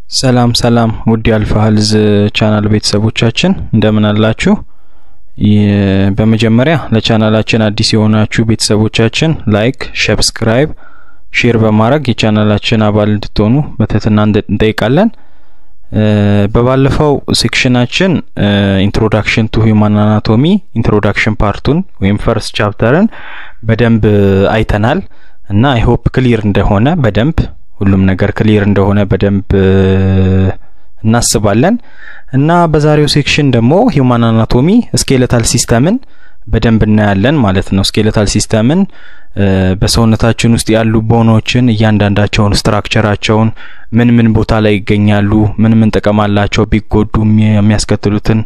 ሰላም ሰላም ውድ የአልፋ ሄልዝ ቻናል ቤተሰቦቻችን እንደምን አላችሁ? በመጀመሪያ ለቻናላችን አዲስ የሆናችሁ ቤተሰቦቻችን ላይክ፣ ሰብስክራይብ፣ ሼር በማድረግ የቻናላችን አባል እንድትሆኑ በትህትና እንጠይቃለን። በባለፈው ሴክሽናችን ኢንትሮዳክሽን ቱ ሂውማን አናቶሚ ኢንትሮዳክሽን ፓርቱን ወይም ፈርስት ቻፕተርን በደንብ አይተናል እና አይ ሆፕ ክሊር እንደሆነ በደንብ ሁሉም ነገር ክሊር እንደሆነ በደንብ እናስባለን እና በዛሬው ሴክሽን ደግሞ ሂውማን አናቶሚ ስኬለታል ሲስተምን በደንብ እናያለን ማለት ነው። ስኬለታል ሲስተምን በሰውነታችን ውስጥ ያሉ ቦኖችን እያንዳንዳቸውን ስትራክቸራቸውን ምን ምን ቦታ ላይ ይገኛሉ፣ ምን ምን ጥቅም አላቸው፣ ቢጎዱ የሚያስከትሉትን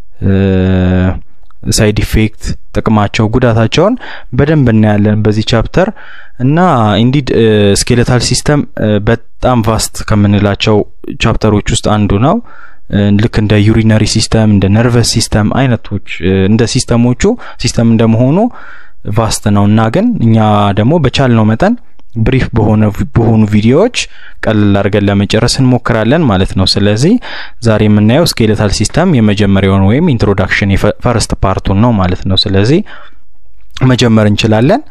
ሳይድ ኢፌክት ጥቅማቸው፣ ጉዳታቸውን በደንብ እናያለን በዚህ ቻፕተር እና ኢንዲድ ስኬለታል ሲስተም በጣም ቫስት ከምንላቸው ቻፕተሮች ውስጥ አንዱ ነው። ልክ እንደ ዩሪነሪ ሲስተም እንደ ነርቨስ ሲስተም አይነቶች እንደ ሲስተሞቹ ሲስተም እንደመሆኑ ቫስት ነው እና ግን እኛ ደግሞ በቻልነው መጠን ብሪፍ በሆነ በሆኑ ቪዲዮዎች ቀለል አድርገን ለመጨረስ እንሞክራለን ማለት ነው። ስለዚህ ዛሬ የምናየው ስኬለታል ሲስተም የመጀመሪያውን ወይም ኢንትሮዳክሽን የፈርስት ፓርቱን ነው ማለት ነው። ስለዚህ መጀመር እንችላለን።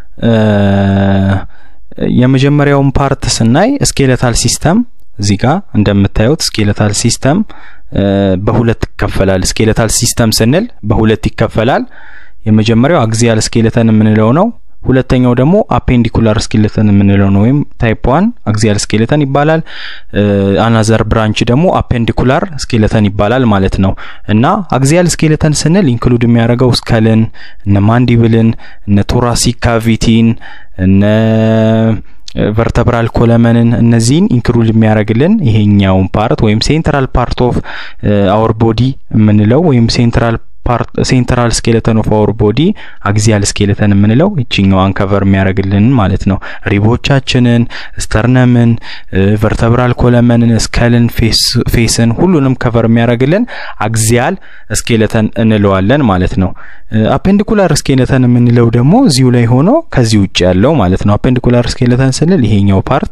የመጀመሪያውን ፓርት ስናይ ስኬለታል ሲስተም እዚህ ጋር እንደምታዩት ስኬለታል ሲስተም በሁለት ይከፈላል። ስኬለታል ሲስተም ስንል በሁለት ይከፈላል። የመጀመሪያው አግዚያል ስኬለተን የምንለው ነው። ሁለተኛው ደግሞ አፔንዲኩላር ስኬለተን የምንለው ነው ወይም ታይፕ ዋን አግዚያል ስኬለተን ይባላል። አናዘር ብራንች ደግሞ አፔንዲኩላር ስኬለተን ይባላል ማለት ነው። እና አግዚያል ስኬለተን ስንል ኢንክሉድ የሚያደርገው ስከልን፣ እነ ማንዲብልን፣ እነ ቶራሲክ ካቪቲን፣ እነ ቨርተብራል ኮለመንን እነዚህን ኢንክሉድ የሚያደርግልን ይሄኛውን ፓርት ወይም ሴንትራል ፓርት ኦፍ አወር ቦዲ የምንለው ወይም ሴንትራል ሴንትራል ስኬለተን ኦፍ አወር ቦዲ አግዚያል ስኬለተን የምንለው ይችኛዋን ከቨር የሚያደርግልን ማለት ነው። ሪቦቻችንን፣ ስተርነምን፣ ቨርተብራል ኮለመንን፣ ስከልን፣ ፌስን ሁሉንም ከቨር የሚያደርግልን አግዚያል ስኬለተን እንለዋለን ማለት ነው። አፔንዲኩላር ስኬለተን የምንለው ደግሞ እዚሁ ላይ ሆኖ ከዚህ ውጭ ያለው ማለት ነው። አፔንዲኩላር ስኬለተን ስንል ይሄኛው ፓርት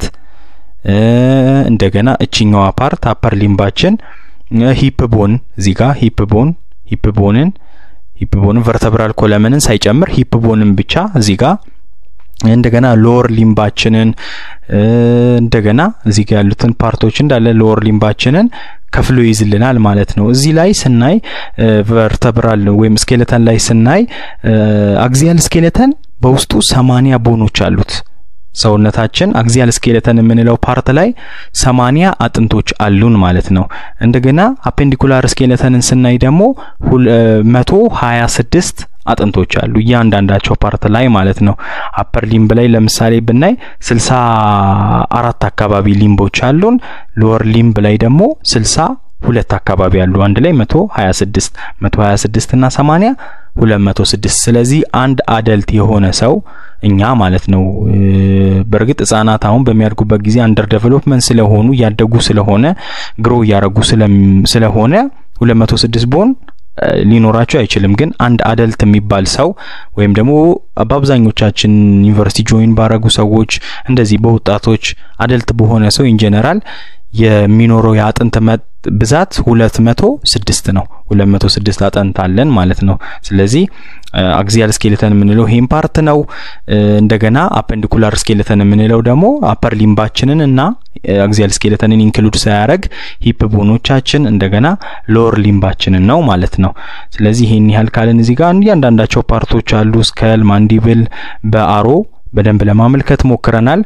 እንደገና እችኛዋ ፓርት አፐር ሊምባችን ሂፕ ቦን እዚህ ጋር ሂፕ ቦን ሂፕ ቦንን ሂፕ ቦንን ቨርተብራል ኮለመንን ሳይጨምር ሂፕ ቦንን ብቻ እዚህ ጋር እንደገና ሎወር ሊምባችንን እንደገና እዚህ ጋር ያሉትን ፓርቶች እንዳለ ሎወር ሊምባችንን ከፍሎ ይዝልናል ማለት ነው። እዚህ ላይ ስናይ ቨርተብራል ወይም ስኬለተን ላይ ስናይ አግዚያል ስኬለተን በውስጡ ሰማኒያ ቦኖች አሉት። ሰውነታችን አግዚያል ስኬለተን የምንለው ፓርት ላይ ሰማኒያ አጥንቶች አሉን ማለት ነው። እንደገና አፔንዲኩላር ስኬለተንን ስናይ ደግሞ መቶ ሀያ ስድስት አጥንቶች አሉ እያንዳንዳቸው ፓርት ላይ ማለት ነው። አፐር ሊምብ ላይ ለምሳሌ ብናይ ስልሳ አራት አካባቢ ሊምቦች አሉን። ሎወር ሊምብ ላይ ደግሞ ስልሳ ሁለት አካባቢ አሉ። አንድ ላይ መቶ ሀያ ስድስት መቶ ሀያ ስድስት እና ሰማኒያ ሁለት መቶ ስድስት ስለዚህ አንድ አደልት የሆነ ሰው እኛ ማለት ነው። በእርግጥ ህጻናት አሁን በሚያድጉበት ጊዜ አንደር ዴቨሎፕመንት ስለሆኑ እያደጉ ስለሆነ ግሮ እያረጉ ስለሆነ 206 ቦን ሊኖራቸው አይችልም። ግን አንድ አደልት የሚባል ሰው ወይም ደግሞ በአብዛኞቻችን ዩኒቨርሲቲ ጆይን ባረጉ ሰዎች እንደዚህ በወጣቶች አደልት በሆነ ሰው ኢን ጀነራል የሚኖረው የአጥንት ብዛት ሁለት መቶ ስድስት ነው። ሁለት መቶ ስድስት አጥንት አለን ማለት ነው። ስለዚህ አግዚያል ስኬለተን የምንለው ይሄን ፓርት ነው። እንደገና አፐንዲኩላር ስኬለተን የምንለው ደግሞ አፐር ሊምባችንን እና አግዚያል ስኬለተንን ኢንክሉድ ሳያደርግ ሂፕ ቦኖቻችን እንደገና ሎወር ሊምባችንን ነው ማለት ነው። ስለዚህ ይሄን ያህል ካልን እዚህ ጋር እያንዳንዳቸው ፓርቶች አሉ። ስከል፣ ማንዲብል በአሮ በደንብ ለማመልከት ሞክረናል።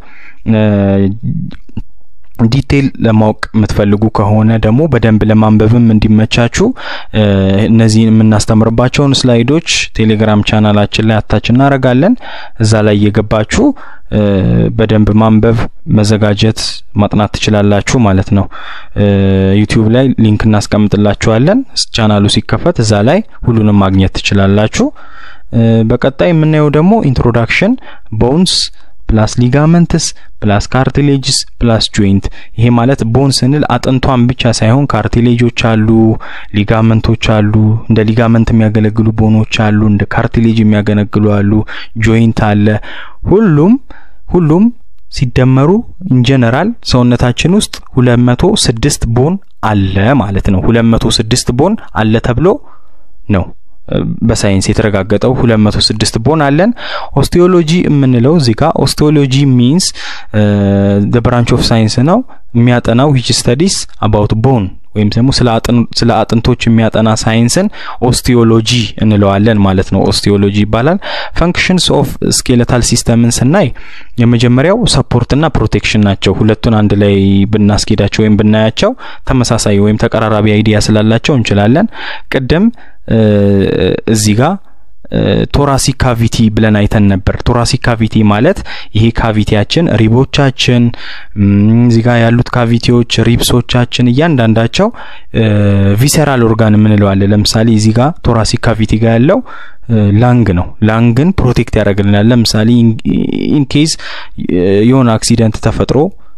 ዲቴይል ለማወቅ የምትፈልጉ ከሆነ ደግሞ በደንብ ለማንበብም እንዲመቻችሁ እነዚህን የምናስተምርባቸውን ስላይዶች ቴሌግራም ቻናላችን ላይ አታች እናደርጋለን። እዛ ላይ እየገባችሁ በደንብ ማንበብ፣ መዘጋጀት፣ ማጥናት ትችላላችሁ ማለት ነው። ዩቲዩብ ላይ ሊንክ እናስቀምጥላችኋለን። ቻናሉ ሲከፈት እዛ ላይ ሁሉንም ማግኘት ትችላላችሁ። በቀጣይ የምናየው ደግሞ ኢንትሮዳክሽን ቦንስ ፕላስ ሊጋመንትስ ፕላስ ካርቲሌጅስ ፕላስ ጆይንት። ይሄ ማለት ቦን ስንል አጥንቷን ብቻ ሳይሆን ካርቲሌጆች አሉ፣ ሊጋመንቶች አሉ፣ እንደ ሊጋመንት የሚያገለግሉ ቦኖች አሉ፣ እንደ ካርቲሌጅ የሚያገለግሉ አሉ፣ ጆይንት አለ። ሁሉም ሁሉም ሲደመሩ ኢንጀነራል ሰውነታችን ውስጥ 206 ቦን አለ ማለት ነው። 206 ቦን አለ ተብሎ ነው በሳይንስ የተረጋገጠው 206 ቦን አለን። ኦስቲዮሎጂ የምንለው እዚህ ጋር ኦስቲዮሎጂ ሚንስ ዘ ብራንች ኦፍ ሳይንስ ነው የሚያጠናው ዊች ስተዲስ አባውት ቦን ወይም ደግሞ ስለ አጥንቶች የሚያጠና ሳይንስን ኦስቲዮሎጂ እንለዋለን ማለት ነው። ኦስቲዮሎጂ ይባላል። ፈንክሽንስ ኦፍ ስኬለታል ሲስተምን ስናይ የመጀመሪያው ሰፖርትና ፕሮቴክሽን ናቸው። ሁለቱን አንድ ላይ ብናስኬዳቸው ወይም ብናያቸው ተመሳሳይ ወይም ተቀራራቢ አይዲያ ስላላቸው እንችላለን። ቅድም እዚህ ጋር ቶራሲክ ካቪቲ ብለን አይተን ነበር። ቶራሲክ ካቪቲ ማለት ይሄ ካቪቲያችን ሪቦቻችን፣ እዚህ ጋር ያሉት ካቪቲዎች ሪብሶቻችን እያንዳንዳቸው ቪሴራል ኦርጋን የምንለዋለን። ለምሳሌ እዚህ ጋር ቶራሲክ ካቪቲ ጋር ያለው ላንግ ነው። ላንግን ፕሮቴክት ያደርግልናል። ለምሳሌ ኢንኬዝ የሆነ አክሲደንት ተፈጥሮ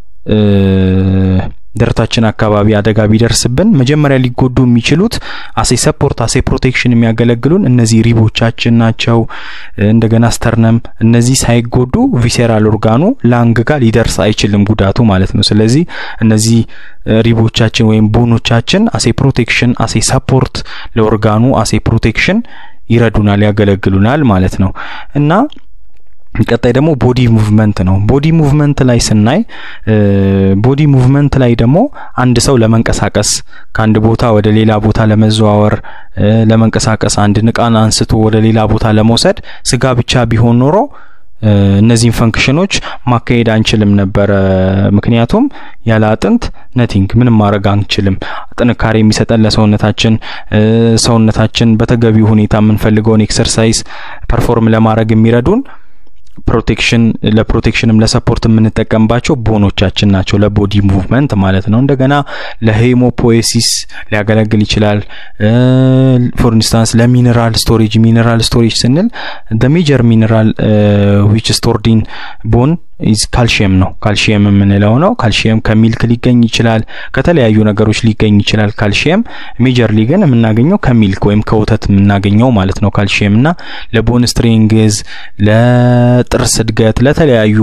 ደረታችን አካባቢ አደጋ ቢደርስብን መጀመሪያ ሊጎዱ የሚችሉት አሴ ሰፖርት አሴ ፕሮቴክሽን የሚያገለግሉን እነዚህ ሪቦቻችን ናቸው። እንደገና ስተርነም፣ እነዚህ ሳይጎዱ ቪሴራል ኦርጋኑ ላንግ ጋር ሊደርስ አይችልም ጉዳቱ ማለት ነው። ስለዚህ እነዚህ ሪቦቻችን ወይም ቦኖቻችን አሴ ፕሮቴክሽን አሴ ሰፖርት ለኦርጋኑ አሴ ፕሮቴክሽን ይረዱናል፣ ያገለግሉናል ማለት ነው እና ቀጣይ ደግሞ ቦዲ ሙቭመንት ነው። ቦዲ ሙቭመንት ላይ ስናይ ቦዲ ሙቭመንት ላይ ደግሞ አንድ ሰው ለመንቀሳቀስ ከአንድ ቦታ ወደ ሌላ ቦታ ለመዘዋወር ለመንቀሳቀስ አንድ ንቃን አንስቶ ወደ ሌላ ቦታ ለመውሰድ ስጋ ብቻ ቢሆን ኖሮ እነዚህን ፈንክሽኖች ማካሄድ አንችልም ነበረ። ምክንያቱም ያለ አጥንት ነቲንግ ምንም ማድረግ አንችልም። ጥንካሬ የሚሰጠን ለሰውነታችን ሰውነታችን በተገቢው ሁኔታ የምንፈልገውን ኤክሰርሳይዝ ፐርፎርም ለማድረግ የሚረዱን ፕሮቴክሽን ለፕሮቴክሽንም ለሰፖርት የምንጠቀምባቸው ቦኖቻችን ናቸው፣ ለቦዲ ሙቭመንት ማለት ነው። እንደገና ለሄሞፖኤሲስ ሊያገለግል ይችላል። ፎር ኢንስታንስ ለሚኔራል ስቶሬጅ ሚኔራል ስቶሬጅ ስንል ደ ሜጀር ሚኔራል ዊች ስቶርዲን ቦን ኢዝ ካልሽየም ነው። ካልሽየም የምንለው ነው። ካልሽየም ከሚልክ ሊገኝ ይችላል፣ ከተለያዩ ነገሮች ሊገኝ ይችላል። ካልሽየም ሜጀርሊ ግን የምናገኘው ከሚልክ ወይም ከወተት የምናገኘው ማለት ነው። ካልሽየም እና ለቦን ስትሪንግዝ፣ ለጥርስ እድገት፣ ለተለያዩ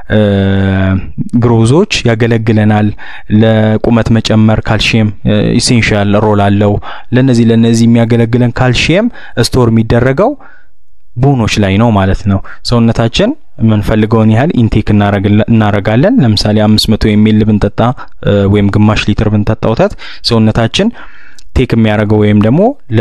ግሮዞች ያገለግለናል። ለቁመት መጨመር ካልሽየም ኢሴንሻል ሮል አለው። ለነዚህ ለነዚህ የሚያገለግለን ካልሽየም ስቶር የሚደረገው ቦኖች ላይ ነው ማለት ነው። ሰውነታችን የምንፈልገውን ያህል ኢንቴክ እናረጋለን። ለምሳሌ አምስት መቶ የሚል ብንጠጣ ወይም ግማሽ ሊትር ብንጠጣ ወተት ሰውነታችን ቴክ የሚያደርገው ወይም ደግሞ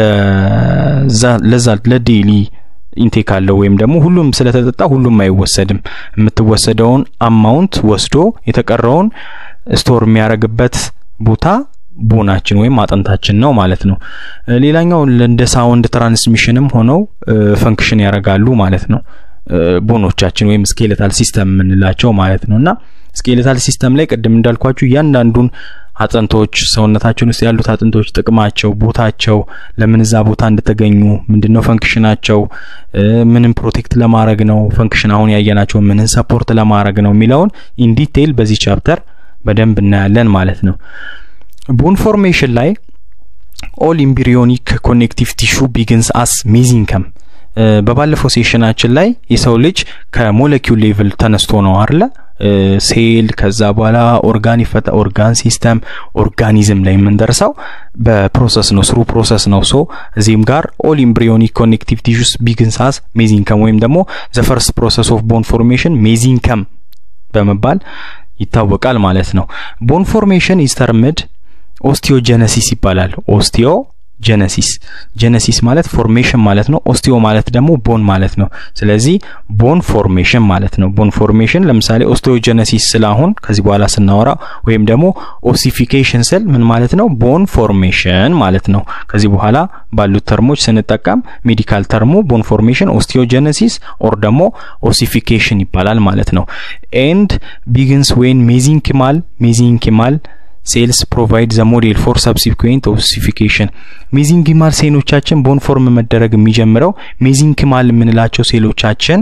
ለዛ ለዴይሊ ኢንቴክ አለው ወይም ደግሞ ሁሉም ስለተጠጣ ሁሉም አይወሰድም። የምትወሰደውን አማውንት ወስዶ የተቀረውን ስቶር የሚያደርግበት ቦታ ቦናችን ወይም አጥንታችን ነው ማለት ነው። ሌላኛው እንደ ሳውንድ ትራንስሚሽንም ሆነው ፈንክሽን ያደርጋሉ ማለት ነው። ቦኖቻችን ወይም ስኬሌታል ሲስተም የምንላቸው ማለት ነው እና ስኬሌታል ሲስተም ላይ ቅድም እንዳልኳችሁ እያንዳንዱን አጥንቶች ሰውነታችን ውስጥ ያሉት አጥንቶች ጥቅማቸው፣ ቦታቸው፣ ለምን እዛ ቦታ እንደተገኙ፣ ምንድነው ፈንክሽናቸው፣ ምንም ፕሮቴክት ለማድረግ ነው ፈንክሽን አሁን ያየናቸው ምንን ሰፖርት ለማድረግ ነው የሚለውን ኢን ዲቴይል በዚህ ቻፕተር በደንብ እናያለን ማለት ነው። ቦን ፎርሜሽን ላይ ኦል ኢምብሪዮኒክ ኮኔክቲቭ ቲሹ ቢግንስ አስ ሜዚንከም በባለፈው ሴሽናችን ላይ የሰው ልጅ ከሞለኪውል ሌቭል ተነስቶ ነው አይደለ ሴል ከዛ በኋላ ኦርጋን ይፈጠ ኦርጋን ሲስተም ኦርጋኒዝም ላይ የምንደርሰው በፕሮሰስ ነው ስሩ ፕሮሰስ ነው ሶ እዚህም ጋር ኦል ኢምብሪዮኒክ ኮኔክቲቭ ቲሹስ ቢግንስ አስ ሜዚንከም ወይም ደግሞ ዘ ፈርስት ፕሮሰስ ኦፍ ቦን ፎርሜሽን ሜዚንከም በመባል ይታወቃል ማለት ነው ቦን ፎርሜሽን ኢዝ ተርምድ ኦስቲዮጀነሲስ ይባላል ኦስቲዮ ጀነሲስ ጀነሲስ ማለት ፎርሜሽን ማለት ነው። ኦስቲዮ ማለት ደግሞ ቦን ማለት ነው። ስለዚህ ቦን ፎርሜሽን ማለት ነው። ቦን ፎርሜሽን ለምሳሌ ኦስቲዮጀነሲስ ስላሁን ከዚህ በኋላ ስናወራ ወይም ደግሞ ኦሲፊኬሽን ስል ምን ማለት ነው? ቦን ፎርሜሽን ማለት ነው። ከዚህ በኋላ ባሉት ተርሞች ስንጠቀም ሜዲካል ተርሙ ቦን ፎርሜሽን ኦስቲዮጀነሲስ ኦር ደግሞ ኦሲፊኬሽን ይባላል ማለት ነው። ኤንድ ቢግንስ ዌን ሜዚንኪማል ሜዚንኪማል ሴልስ ፕሮቫይድ ዘ ሞዴል ፎር ሰብሲኩዌንት ኦሲፊኬሽን ሜዚንኪማል ሴሎቻችን ቦን ፎርም መደረግ የሚጀምረው ሜዚንኪማል የምንላቸው ሴሎቻችን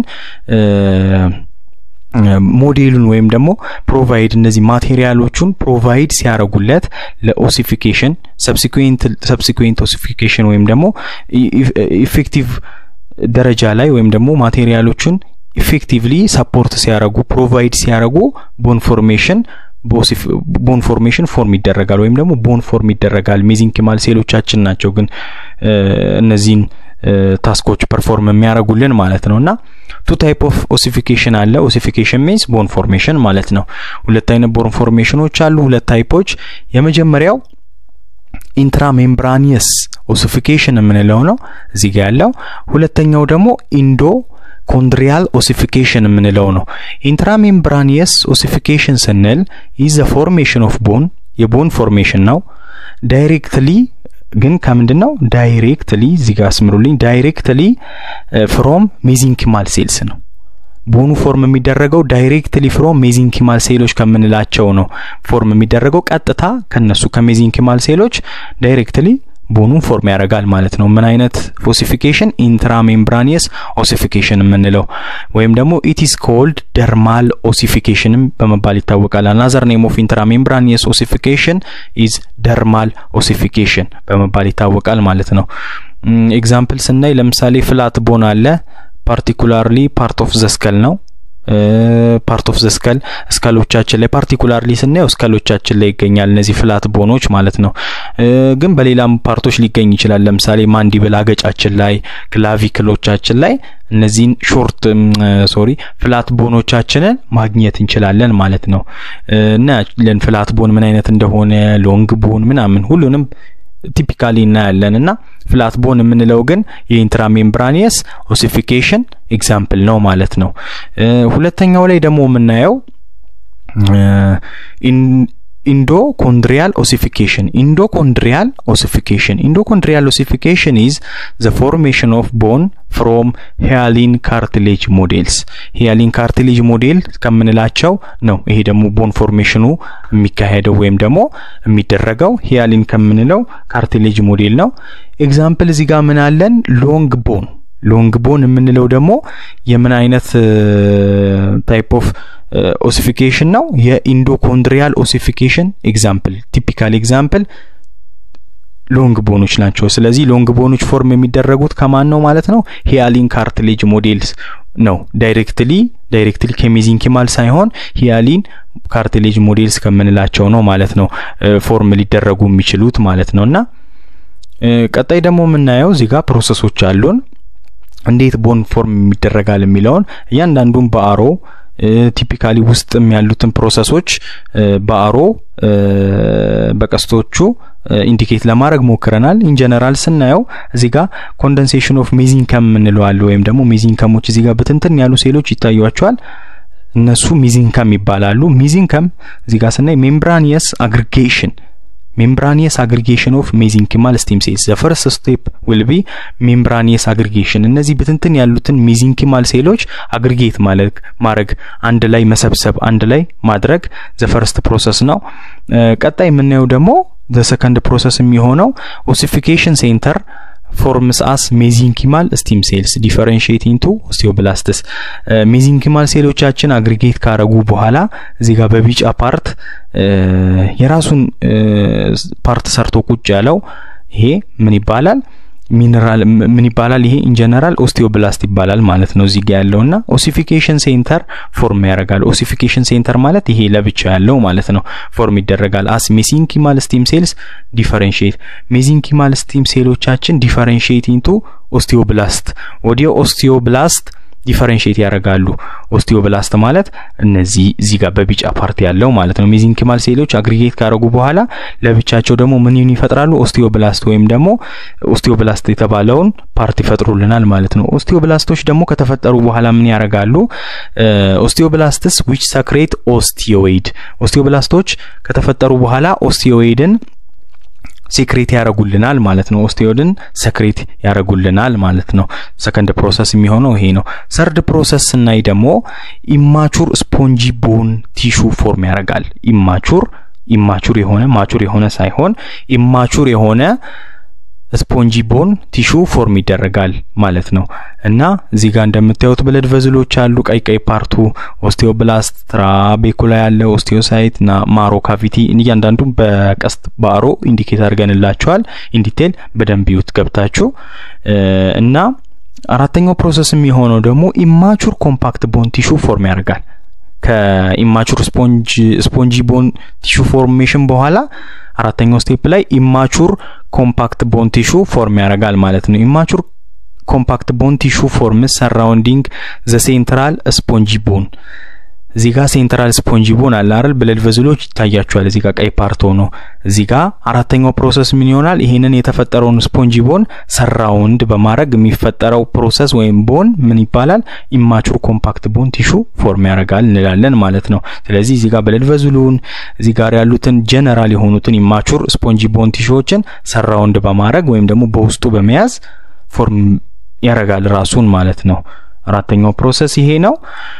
ሞዴሉን ወይም ደግሞ ፕሮቫይድ እነዚህ ማቴሪያሎቹን ፕሮቫይድ ሲያደርጉለት ለኦሲፊኬሽን ሰብሲኩዌንት ኦሲፊኬሽን ወይም ደግሞ ኢፌክቲቭ ደረጃ ላይ ወይም ደግሞ ማቴሪያሎቹን ኢፌክቲቭሊ ሰፖርት ሲያደርጉ ፕሮቫይድ ሲያደርጉ ቦን ፎርሜሽን ቦን ፎርሜሽን ፎርም ይደረጋል ወይም ደግሞ ቦን ፎርም ይደረጋል። ሜዚንኪማል ሴሎቻችን ናቸው ግን እነዚህን ታስኮች ፐርፎርም የሚያደርጉልን ማለት ነው። እና ቱ ታይፕ ኦፍ ኦሲፊኬሽን አለ። ኦሲፊኬሽን ሚንስ ቦን ፎርሜሽን ማለት ነው። ሁለት አይነት ቦን ፎርሜሽኖች አሉ፣ ሁለት ታይፖች። የመጀመሪያው ኢንትራሜምብራኒየስ ኦሲፊኬሽን የምንለው ነው እዚህ ጋር ያለው። ሁለተኛው ደግሞ ኢንዶ ኮንድሪያል ኦሲፊኬሽን የምንለው ነው። ኢንትራሜምብራኒየስ ኦሲፊኬሽን ስንል ኢዝ ዘ ፎርሜሽን ኦፍ ቦን የቦን ፎርሜሽን ነው። ዳይሬክትሊ ግን ከምንድን ነው ዳይሬክትሊ እዚህ ጋር አስምሩልኝ። ዳይሬክትሊ ፍሮም ሜዚንኪማል ሴልስ ነው። ቦኑ ፎርም የሚደረገው ዳይሬክትሊ ፍሮም ሜዚንኪማል ሴሎች ከምንላቸው ነው ፎርም የሚደረገው ቀጥታ ከነሱ ከሜዚንኪማል ሴሎች ዳይሬክትሊ ቦኑን ፎርም ያደርጋል ማለት ነው። ምን አይነት ኦሲፊኬሽን? ኢንትራሜምብራኒየስ ኦሲፊኬሽን የምንለው ወይም ደግሞ ኢትስ ኮልድ ደርማል ኦሲፊኬሽንም በመባል ይታወቃል። አናዘር ኔም ኦፍ ኢንትራሜምብራኒየስ ኦሲፊኬሽን ኢዝ ደርማል ኦሲፊኬሽን በመባል ይታወቃል ማለት ነው። ኤግዛምፕል ስናይ ለምሳሌ ፍላት ቦን አለ። ፓርቲኩላርሊ ፓርት ኦፍ ዘስከል ነው ፓርት ኦፍ ዘስከል እስከሎቻችን ላይ ፓርቲኩላርሊ ስናየው እስከሎቻችን ላይ ይገኛል። እነዚህ ፍላት ቦኖች ማለት ነው። ግን በሌላም ፓርቶች ሊገኝ ይችላል። ለምሳሌ ማንዲብል አገጫችን ላይ፣ ክላቪክሎቻችን ላይ እነዚህን ሾርት ሶሪ ፍላት ቦኖቻችንን ማግኘት እንችላለን ማለት ነው። እናያለን ፍላት ቦን ምን አይነት እንደሆነ ሎንግ ቦን ምናምን ሁሉንም ቲፒካሊ እናያለን እና ፍላት ቦን የምንለው ግን የኢንትራሜምብራኒየስ ኦሲፊኬሽን ኤግዛምፕል ነው ማለት ነው። ሁለተኛው ላይ ደግሞ የምናየው ኢንዶኮንድሪያል ኦሲፊኬሽን ኢንዶኮንድሪያል ኦሲፊኬሽን ኢንዶኮንድሪያል ኦሲፊኬሽን ኢዝ ዘ ፎርሜሽን ኦፍ ቦን ፍሮም ሂያሊን ካርትሌጅ ሞዴልስ ሂያሊን ካርትሌጅ ሞዴል ከምንላቸው ነው። ይሄ ደግሞ ቦን ፎርሜሽኑ የሚካሄደው ወይም ደግሞ የሚደረገው ሂያሊን ከምንለው ካርትሌጅ ሞዴል ነው። ኤግዛምፕል እዚህ ጋር ምን አለን? ሎንግ ቦን ሎንግ ቦን የምንለው ደግሞ የምን አይነት ታይፕ ኦፍ ኦሲፊኬሽን ነው? የኢንዶኮንድሪያል ኦሲፊኬሽን ኤግዛምፕል ቲፒካል ኤግዛምፕል ሎንግ ቦኖች ናቸው። ስለዚህ ሎንግ ቦኖች ፎርም የሚደረጉት ከማን ነው ማለት ነው? ሂያሊን ካርትሌጅ ሞዴልስ ነው። ዳይሬክትሊ ዳይሬክትሊ ከሜዚንኪማል ሳይሆን ሂያሊን ካርትሌጅ ሞዴልስ ከምንላቸው ነው ማለት ነው ፎርም ሊደረጉ የሚችሉት ማለት ነው። እና ቀጣይ ደግሞ የምናየው እዚህ ጋር ፕሮሰሶች አሉን እንዴት ቦን ፎርም ይደረጋል የሚለውን እያንዳንዱን በአሮ ቲፒካሊ ውስጥም ያሉትን ፕሮሰሶች በአሮ በቀስቶቹ ኢንዲኬት ለማድረግ ሞክረናል። ኢንጀነራል ስናየው እዚህ ጋር ኮንደንሴሽን ኦፍ ሜዚንከም እንለዋል ወይም ደግሞ ሜዚንከሞች እዚህ ጋር ብትንትን ያሉ ሴሎች ይታዩቸዋል። እነሱ ሚዚንከም ይባላሉ። ሚዚንከም እዚህ ጋር ስናይ ሜምብራኒየስ አግሪጌሽን ሜምብራኒየስ አግሪጌሽን ኦፍ ሜዚንኪማል ስቲም ሴልስ ዘ ፈርስት ስቴፕ ዊል ቢ ሜምብራኒየስ አግሪጌሽን። እነዚህ ብትንትን ያሉትን ሜዚንኪማል ሴሎች አግሪጌት ማለት ማድረግ አንድ ላይ መሰብሰብ አንድ ላይ ማድረግ ዘ ፈርስት ፕሮሰስ ነው። ቀጣይ የምናየው ደግሞ ዘ ሰከንድ ፕሮሰስ የሚሆነው ኦሲፊኬሽን ሴንተር ፎርምስ አስ ሜዚንኪማል ስቲም ሴልስ ዲፈረንሺየት ኢንቱ ኦስቲዮብላስትስ ሜዚንኪማል ሴሎቻችን አግሪጌት ካረጉ በኋላ እዚህ ጋር በቢጫ ፓርት የራሱን ፓርት ሰርቶ ቁጭ ያለው ይሄ ምን ይባላል? ሚነራል ምን ይባላል? ይሄ ኢንጀነራል ኦስቲዮብላስት ይባላል ማለት ነው። እዚህ ጋር ያለውና ኦሲፊኬሽን ሴንተር ፎርም ያደርጋል። ኦሲፊኬሽን ሴንተር ማለት ይሄ ለብቻ ያለው ማለት ነው። ፎርም ይደረጋል አስ ሜዚንኪማል ስቲም ሴልስ ዲፈረንሺየት ሜዚንኪማል ስቲም ሴሎቻችን ዲፈረንሺየት ኢንቱ ኦስቲዮብላስት ወዲያ ኦስቲዮብላስት ዲፈረንሺየት ያደርጋሉ። ኦስቲዮብላስት ማለት እነዚህ እዚህ ጋር በቢጫ ፓርቲ ያለው ማለት ነው። ሜዚንኪማል ሴሎች አግሪጌት ካደረጉ በኋላ ለብቻቸው ደግሞ ምን ይፈጥራሉ? ኦስቲዮብላስት ወይም ደግሞ ኦስቲዮብላስት የተባለውን ፓርት ይፈጥሩልናል ማለት ነው። ኦስቲዮብላስቶች ደግሞ ከተፈጠሩ በኋላ ምን ያደርጋሉ? ኦስቲዮብላስትስ ዊች ሰክሬት ኦስቲዮይድ ኦስቲዮብላስቶች ከተፈጠሩ በኋላ ኦስቲዮይድን ሴክሬት ያደርጉልናል ማለት ነው። ኦስቲዮድን ሰክሬት ያደርጉልናል ማለት ነው። ሰከንድ ፕሮሰስ የሚሆነው ይሄ ነው። ሰርድ ፕሮሰስ ስናይ ደግሞ ኢማቹር ስፖንጂ ቦን ቲሹ ፎርም ያደርጋል። ኢማቹር ኢማቹር የሆነ ማቹር የሆነ ሳይሆን ኢማቹር የሆነ ስፖንጂ ቦን ቲሹ ፎርም ይደረጋል ማለት ነው። እና እዚህ ጋር እንደምታዩት ብለድ ቨዝሎች አሉ። ቀይ ቀይ ፓርቱ ኦስቲዮብላስት፣ ትራቤኩላ ያለ ኦስቲዮሳይት እና ማሮ ካቪቲ እያንዳንዱ በቀስት በአሮ ኢንዲኬት አድርገንላቸዋል። ኢንዲቴል በደንብ ይዩት ገብታችሁ እና አራተኛው ፕሮሰስ የሚሆነው ደግሞ ኢማቹር ኮምፓክት ቦን ቲሹ ፎርም ያደርጋል። ከኢማቹር ስፖንጂ ቦን ቲሹ ፎርሜሽን በኋላ አራተኛው ስቴፕ ላይ ኢማቹር ኮምፓክት ቦን ቲሹ ፎርም ያደርጋል ማለት ነው። ኢማቹር ኮምፓክት ቦን ቲሹ ፎርምስ ሰራውንዲንግ ዘ ሴንትራል ስፖንጂ ቦን እዚህ ጋር ሴንትራል ስፖንጂ ቦን አለ አይደል? ብለድ ቨዝሎች ይታያቸዋል። እዚህ ጋር ቀይ ፓርት ሆኖ እዚህ ጋር አራተኛው ፕሮሰስ ምን ይሆናል? ይሄንን የተፈጠረውን ስፖንጂ ቦን ሰራውንድ በማድረግ የሚፈጠረው ፕሮሰስ ወይም ቦን ምን ይባላል? ኢማቹር ኮምፓክት ቦን ቲሹ ፎርም ያደርጋል እንላለን ማለት ነው። ስለዚህ እዚህ ጋር ብለድ ቨዝሉን እዚህ ጋር ያሉትን ጀነራል የሆኑትን ኢማቹር ስፖንጂ ቦን ቲሹዎችን ሰራውንድ በማድረግ ወይም ደግሞ በውስጡ በመያዝ ፎርም ያደርጋል ራሱን ማለት ነው። አራተኛው ፕሮሰስ ይሄ ነው።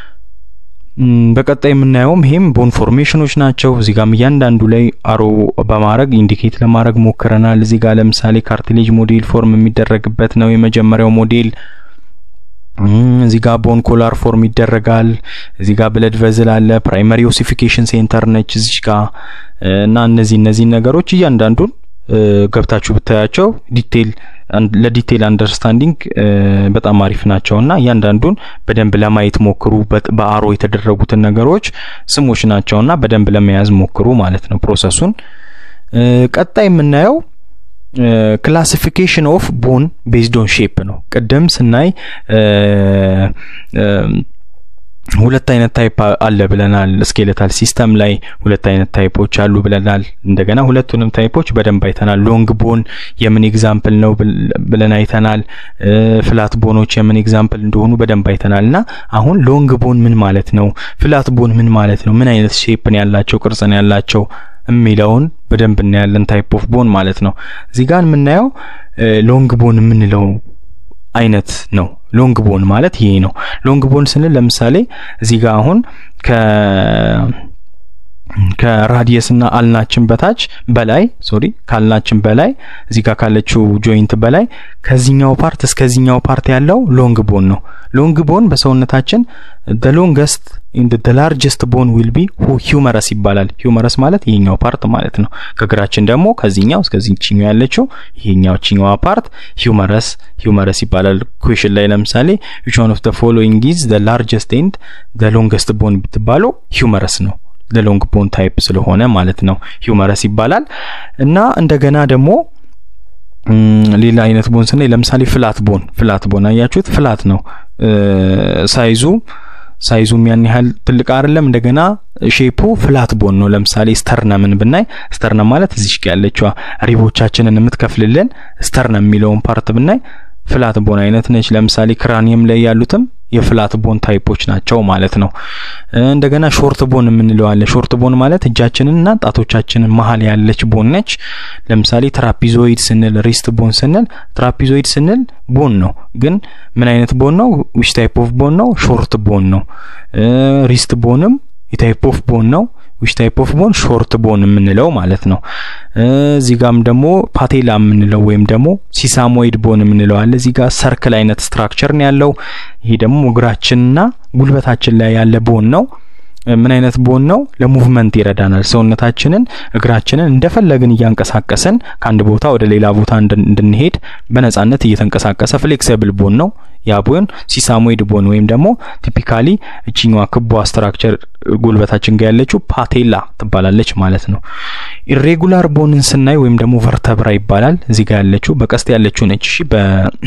በቀጣይ የምናየውም ይሄም ቦን ፎርሜሽኖች ናቸው። እዚህ ጋም እያንዳንዱ ላይ አሮ በማድረግ ኢንዲኬት ለማድረግ ሞክረናል። እዚህ ጋር ለምሳሌ ካርቲሌጅ ሞዴል ፎርም የሚደረግበት ነው የመጀመሪያው ሞዴል። እዚህ ጋር ቦን ኮላር ፎርም ይደረጋል። እዚህ ጋር ብለድ ቨዝል አለ። ፕራይመሪ ኦሲፊኬሽን ሴንተር ነች እዚህ ጋር እና እነዚህ እነዚህ ነገሮች እያንዳንዱን ገብታችሁ ብታያቸው ዲቴል ለዲቴል አንደርስታንዲንግ በጣም አሪፍ ናቸው እና እያንዳንዱን በደንብ ለማየት ሞክሩ። በአሮ የተደረጉትን ነገሮች ስሞች ናቸው እና በደንብ ለመያዝ ሞክሩ ማለት ነው ፕሮሰሱን። ቀጣይ የምናየው ክላሲፊኬሽን ኦፍ ቦን ቤዝድ ኦን ሼፕ ነው። ቅድም ስናይ ሁለት አይነት ታይፕ አለ ብለናል። ስኬሌታል ሲስተም ላይ ሁለት አይነት ታይፖች አሉ ብለናል። እንደገና ሁለቱንም ታይፖች በደንብ አይተናል። ሎንግ ቦን የምን ኤግዛምፕል ነው ብለን አይተናል። ፍላት ቦኖች የምን ኤግዛምፕል እንደሆኑ በደንብ አይተናል እና አሁን ሎንግ ቦን ምን ማለት ነው፣ ፍላት ቦን ምን ማለት ነው፣ ምን አይነት ሼፕን ያላቸው ቅርጽን ያላቸው የሚለውን በደንብ እናያለን። ታይፕ ኦፍ ቦን ማለት ነው። እዚህ ጋር የምናየው ሎንግ ቦን የምንለው አይነት ነው። ሎንግ ቦን ማለት ይሄ ነው። ሎንግ ቦን ስንል ለምሳሌ እዚህ ጋር አሁን ከ ከራዲየስ እና አልናችን በታች በላይ ሶሪ ካልናችን በላይ እዚህ ጋር ካለችው ጆይንት በላይ ከዚህኛው ፓርት እስከዚህኛው ፓርት ያለው ሎንግ ቦን ነው። ሎንግ ቦን በሰውነታችን the longest in the largest bone will be humerus ይባላል። humerus ማለት ይሄኛው ፓርት ማለት ነው። ከእግራችን ደግሞ ከዚህኛው እስከዚህኛው ያለችው ይሄኛው ቺኛዋ ፓርት humerus humerus ይባላል። ኩዌሽን ላይ ለምሳሌ which one of the following is the largest and the longest bone ብትባለው humerus ነው። ለሎንግ ቦን ታይፕ ስለሆነ ማለት ነው ሂውመረስ ይባላል። እና እንደገና ደግሞ ሌላ አይነት ቦን ስናይ ለምሳሌ ፍላት ቦን ፍላት ቦን አያችሁት፣ ፍላት ነው ሳይዙ ሳይዙም ያን ያህል ትልቅ አይደለም። እንደገና ሼፑ ፍላት ቦን ነው። ለምሳሌ ስተርነምን ብናይ ስተርነም ማለት እዚሽ ያለችዋ ሪቦቻችንን የምትከፍልልን ስተርነም የሚለውን ፓርት ብናይ ፍላት ቦን አይነት ነች። ለምሳሌ ክራኒየም ላይ ያሉትም የፍላት ቦን ታይፖች ናቸው ማለት ነው። እንደገና ሾርት ቦን የምንለው አለ። ሾርት ቦን ማለት እጃችንንና ጣቶቻችንን መሀል ያለች ቦን ነች። ለምሳሌ ትራፒዞይድ ስንል፣ ሪስት ቦን ስንል፣ ትራፒዞይድ ስንል ቦን ነው፣ ግን ምን አይነት ቦን ነው? ዊች ታይፕ ኦፍ ቦን ነው? ሾርት ቦን ነው። ሪስት ቦንም የታይፕ ኦፍ ቦን ነው። ዊች ታይፕ ኦፍ ቦን ሾርት ቦን የምንለው ማለት ነው። እዚህ ጋም ደግሞ ፓቴላ የምንለው ወይም ደግሞ ሲሳሞይድ ቦን የምንለው አለ። እዚህ ጋር ሰርክል አይነት ስትራክቸር ነው ያለው። ይሄ ደግሞ እግራችንና ጉልበታችን ላይ ያለ ቦን ነው። ምን አይነት ቦን ነው? ለሙቭመንት ይረዳናል። ሰውነታችንን እግራችንን እንደፈለግን እያንቀሳቀስን ከአንድ ቦታ ወደ ሌላ ቦታ እንድንሄድ በነጻነት እየተንቀሳቀሰ ፍሌክሲብል ቦን ነው። ያ ቦን ሲሳሞይድ ቦን ወይም ደግሞ ቲፒካሊ እችኛዋ ክቧ ስትራክቸር ጉልበታችን ጋር ያለችው ፓቴላ ትባላለች ማለት ነው። ኢሬጉላር ቦንን ስናይ ወይም ደግሞ ቨርተብራ ይባላል። እዚህ ጋር ያለችው በቀስት ያለችው ነች። እሺ በ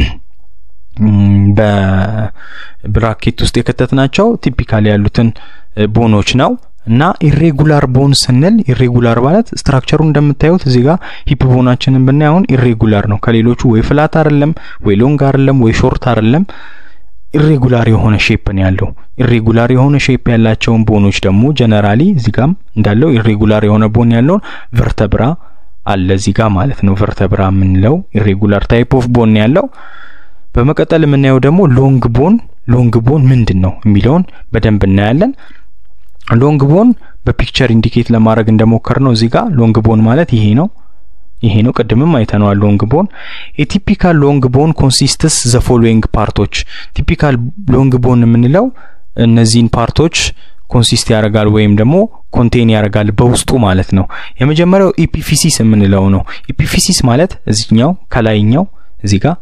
በብራኬት ውስጥ የከተትናቸው ቲፒካሊ ያሉትን ቦኖች ነው እና ኢሬጉላር ቦን ስንል ኢሬጉላር ማለት ስትራክቸሩ እንደምታዩት እዚህ ጋር ሂፕ ቦናችንን ብናይ አሁን ኢሬጉላር ነው። ከሌሎቹ ወይ ፍላት አይደለም፣ ወይ ሎንግ አይደለም፣ ወይ ሾርት አይደለም። ኢሬጉላር የሆነ ሼፕ ነው ያለው። ኢሬጉላር የሆነ ሼፕ ያላቸውን ቦኖች ደግሞ ጀነራሊ እዚህ ጋም እንዳለው ኢሬጉላር የሆነ ቦን ያለውን ቨርተብራ አለ እዚህ ጋር ማለት ነው። ቨርተብራ የምንለው ኢሬጉላር ታይፕ ኦፍ ቦን ያለው በመቀጠል የምናየው ደግሞ ሎንግ ቦን ሎንግ ቦን ምንድን ነው የሚለውን በደንብ እናያለን። ሎንግ ቦን በፒክቸር ኢንዲኬት ለማድረግ እንደሞከር ነው እዚህ ጋር ሎንግ ቦን ማለት ይሄ ነው ይሄ ነው። ቅድምም አይተነዋል። ሎንግ ቦን የቲፒካል ሎንግ ቦን ኮንሲስትስ ዘ ፎሎዊንግ ፓርቶች። ቲፒካል ሎንግ ቦን የምንለው እነዚህን ፓርቶች ኮንሲስት ያደርጋል ወይም ደግሞ ኮንቴን ያደርጋል በውስጡ ማለት ነው። የመጀመሪያው ኢፒፊሲስ የምንለው ነው። ኢፒፊሲስ ማለት እዚህኛው ከላይኛው እዚህ ጋር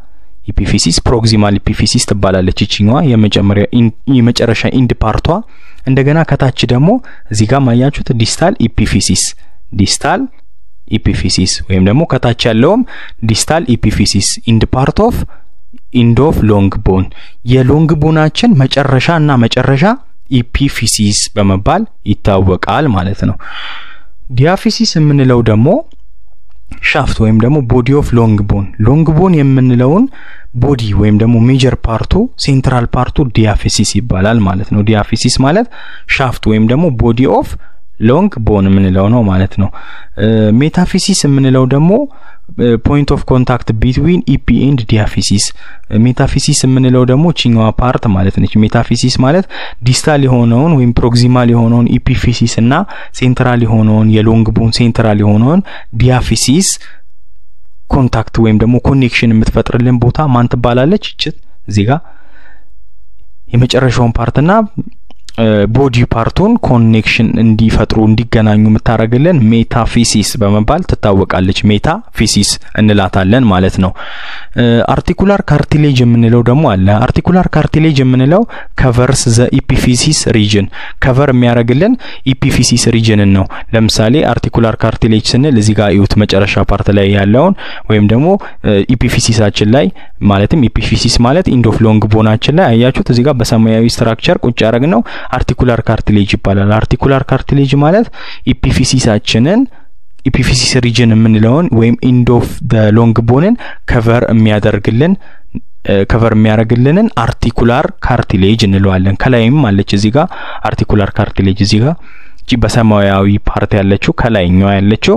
ኢፒፊሲስ ፕሮክሲማል ኢፒፊሲስ ትባላለች። ይችኛዋ የመጨረሻ ኢንድ ፓርቷ። እንደገና ከታች ደግሞ እዚህ ጋር ማያችሁት ዲስታል ኢፒፊሲስ ዲስታል ኢፒፊሲስ ወይም ደግሞ ከታች ያለውም ዲስታል ኢፒፊሲስ ኢንድ ፓርት ኦፍ ኢንድ ኦፍ ሎንግ ቦን የሎንግ ቦናችን መጨረሻ እና መጨረሻ ኢፒፊሲስ በመባል ይታወቃል ማለት ነው። ዲያፊሲስ የምንለው ደግሞ ሻፍት ወይም ደግሞ ቦዲ ኦፍ ሎንግ ቦን ሎንግ ቦን የምንለውን ቦዲ ወይም ደግሞ ሜጀር ፓርቱ ሴንትራል ፓርቱ ዲያፊሲስ ይባላል ማለት ነው። ዲያፊሲስ ማለት ሻፍት ወይም ደግሞ ቦዲ ኦፍ ሎንግ ቦን የምንለው ነው ማለት ነው። ሜታፊሲስ የምንለው ደግሞ ፖይንት ኦፍ ኮንታክት ቢትዊን ኢፒ ኤንድ ዲያፊሲስ። ሜታፊሲስ የምንለው ደግሞ ቺኛዋ ፓርት ማለት ነች። ሜታፊሲስ ማለት ዲስታል የሆነውን ወይም ፕሮክሲማል የሆነውን ኢፒፊሲስ እና ሴንትራል የሆነውን የሎንግ ቦን ሴንትራል የሆነውን ዲያፊሲስ ኮንታክት ወይም ደግሞ ኮኔክሽን የምትፈጥርልን ቦታ ማን ትባላለች? እችት እዚህ ጋር የመጨረሻውን ፓርትና ቦዲ ፓርቱን ኮኔክሽን እንዲፈጥሩ እንዲገናኙ የምታደርግልን ሜታፊሲስ በመባል ትታወቃለች። ሜታፊሲስ እንላታለን ማለት ነው። አርቲኩላር ካርቲሌጅ የምንለው ደግሞ አለ። አርቲኩላር ካርቲሌጅ የምንለው ከቨርስ ዘ ኢፒፊሲስ ሪጅን ከቨር የሚያደርግልን ኢፒፊሲስ ሪጅንን ነው። ለምሳሌ አርቲኩላር ካርቲሌጅ ስንል እዚህ ጋር እዩት፣ መጨረሻ ፓርት ላይ ያለውን ወይም ደግሞ ኢፒፊሲሳችን ላይ ማለትም ኢፒፊሲስ ማለት ኢንድ ኦፍ ሎንግ ቦናችን ላይ አያችሁት፣ እዚህ ጋር በሰማያዊ ስትራክቸር ቁጭ ያደረግ ነው አርቲኩላር ካርቲሌጅ ይባላል። አርቲኩላር ካርቲሌጅ ማለት ኢፒፊሲሳችንን ኢፒፊሲስ ሪጅን የምንለውን ወይም ኢንድ ኦፍ ደ ሎንግ ቦንን ከቨር የሚያደርግልን ከቨር የሚያደርግልንን አርቲኩላር ካርቲሌጅ እንለዋለን። ከላይም አለች እዚህ ጋር አርቲኩላር ካርቲሌጅ እዚህ ጋር እቺ በሰማያዊ ፓርት ያለችው ከላይኛዋ ያለችው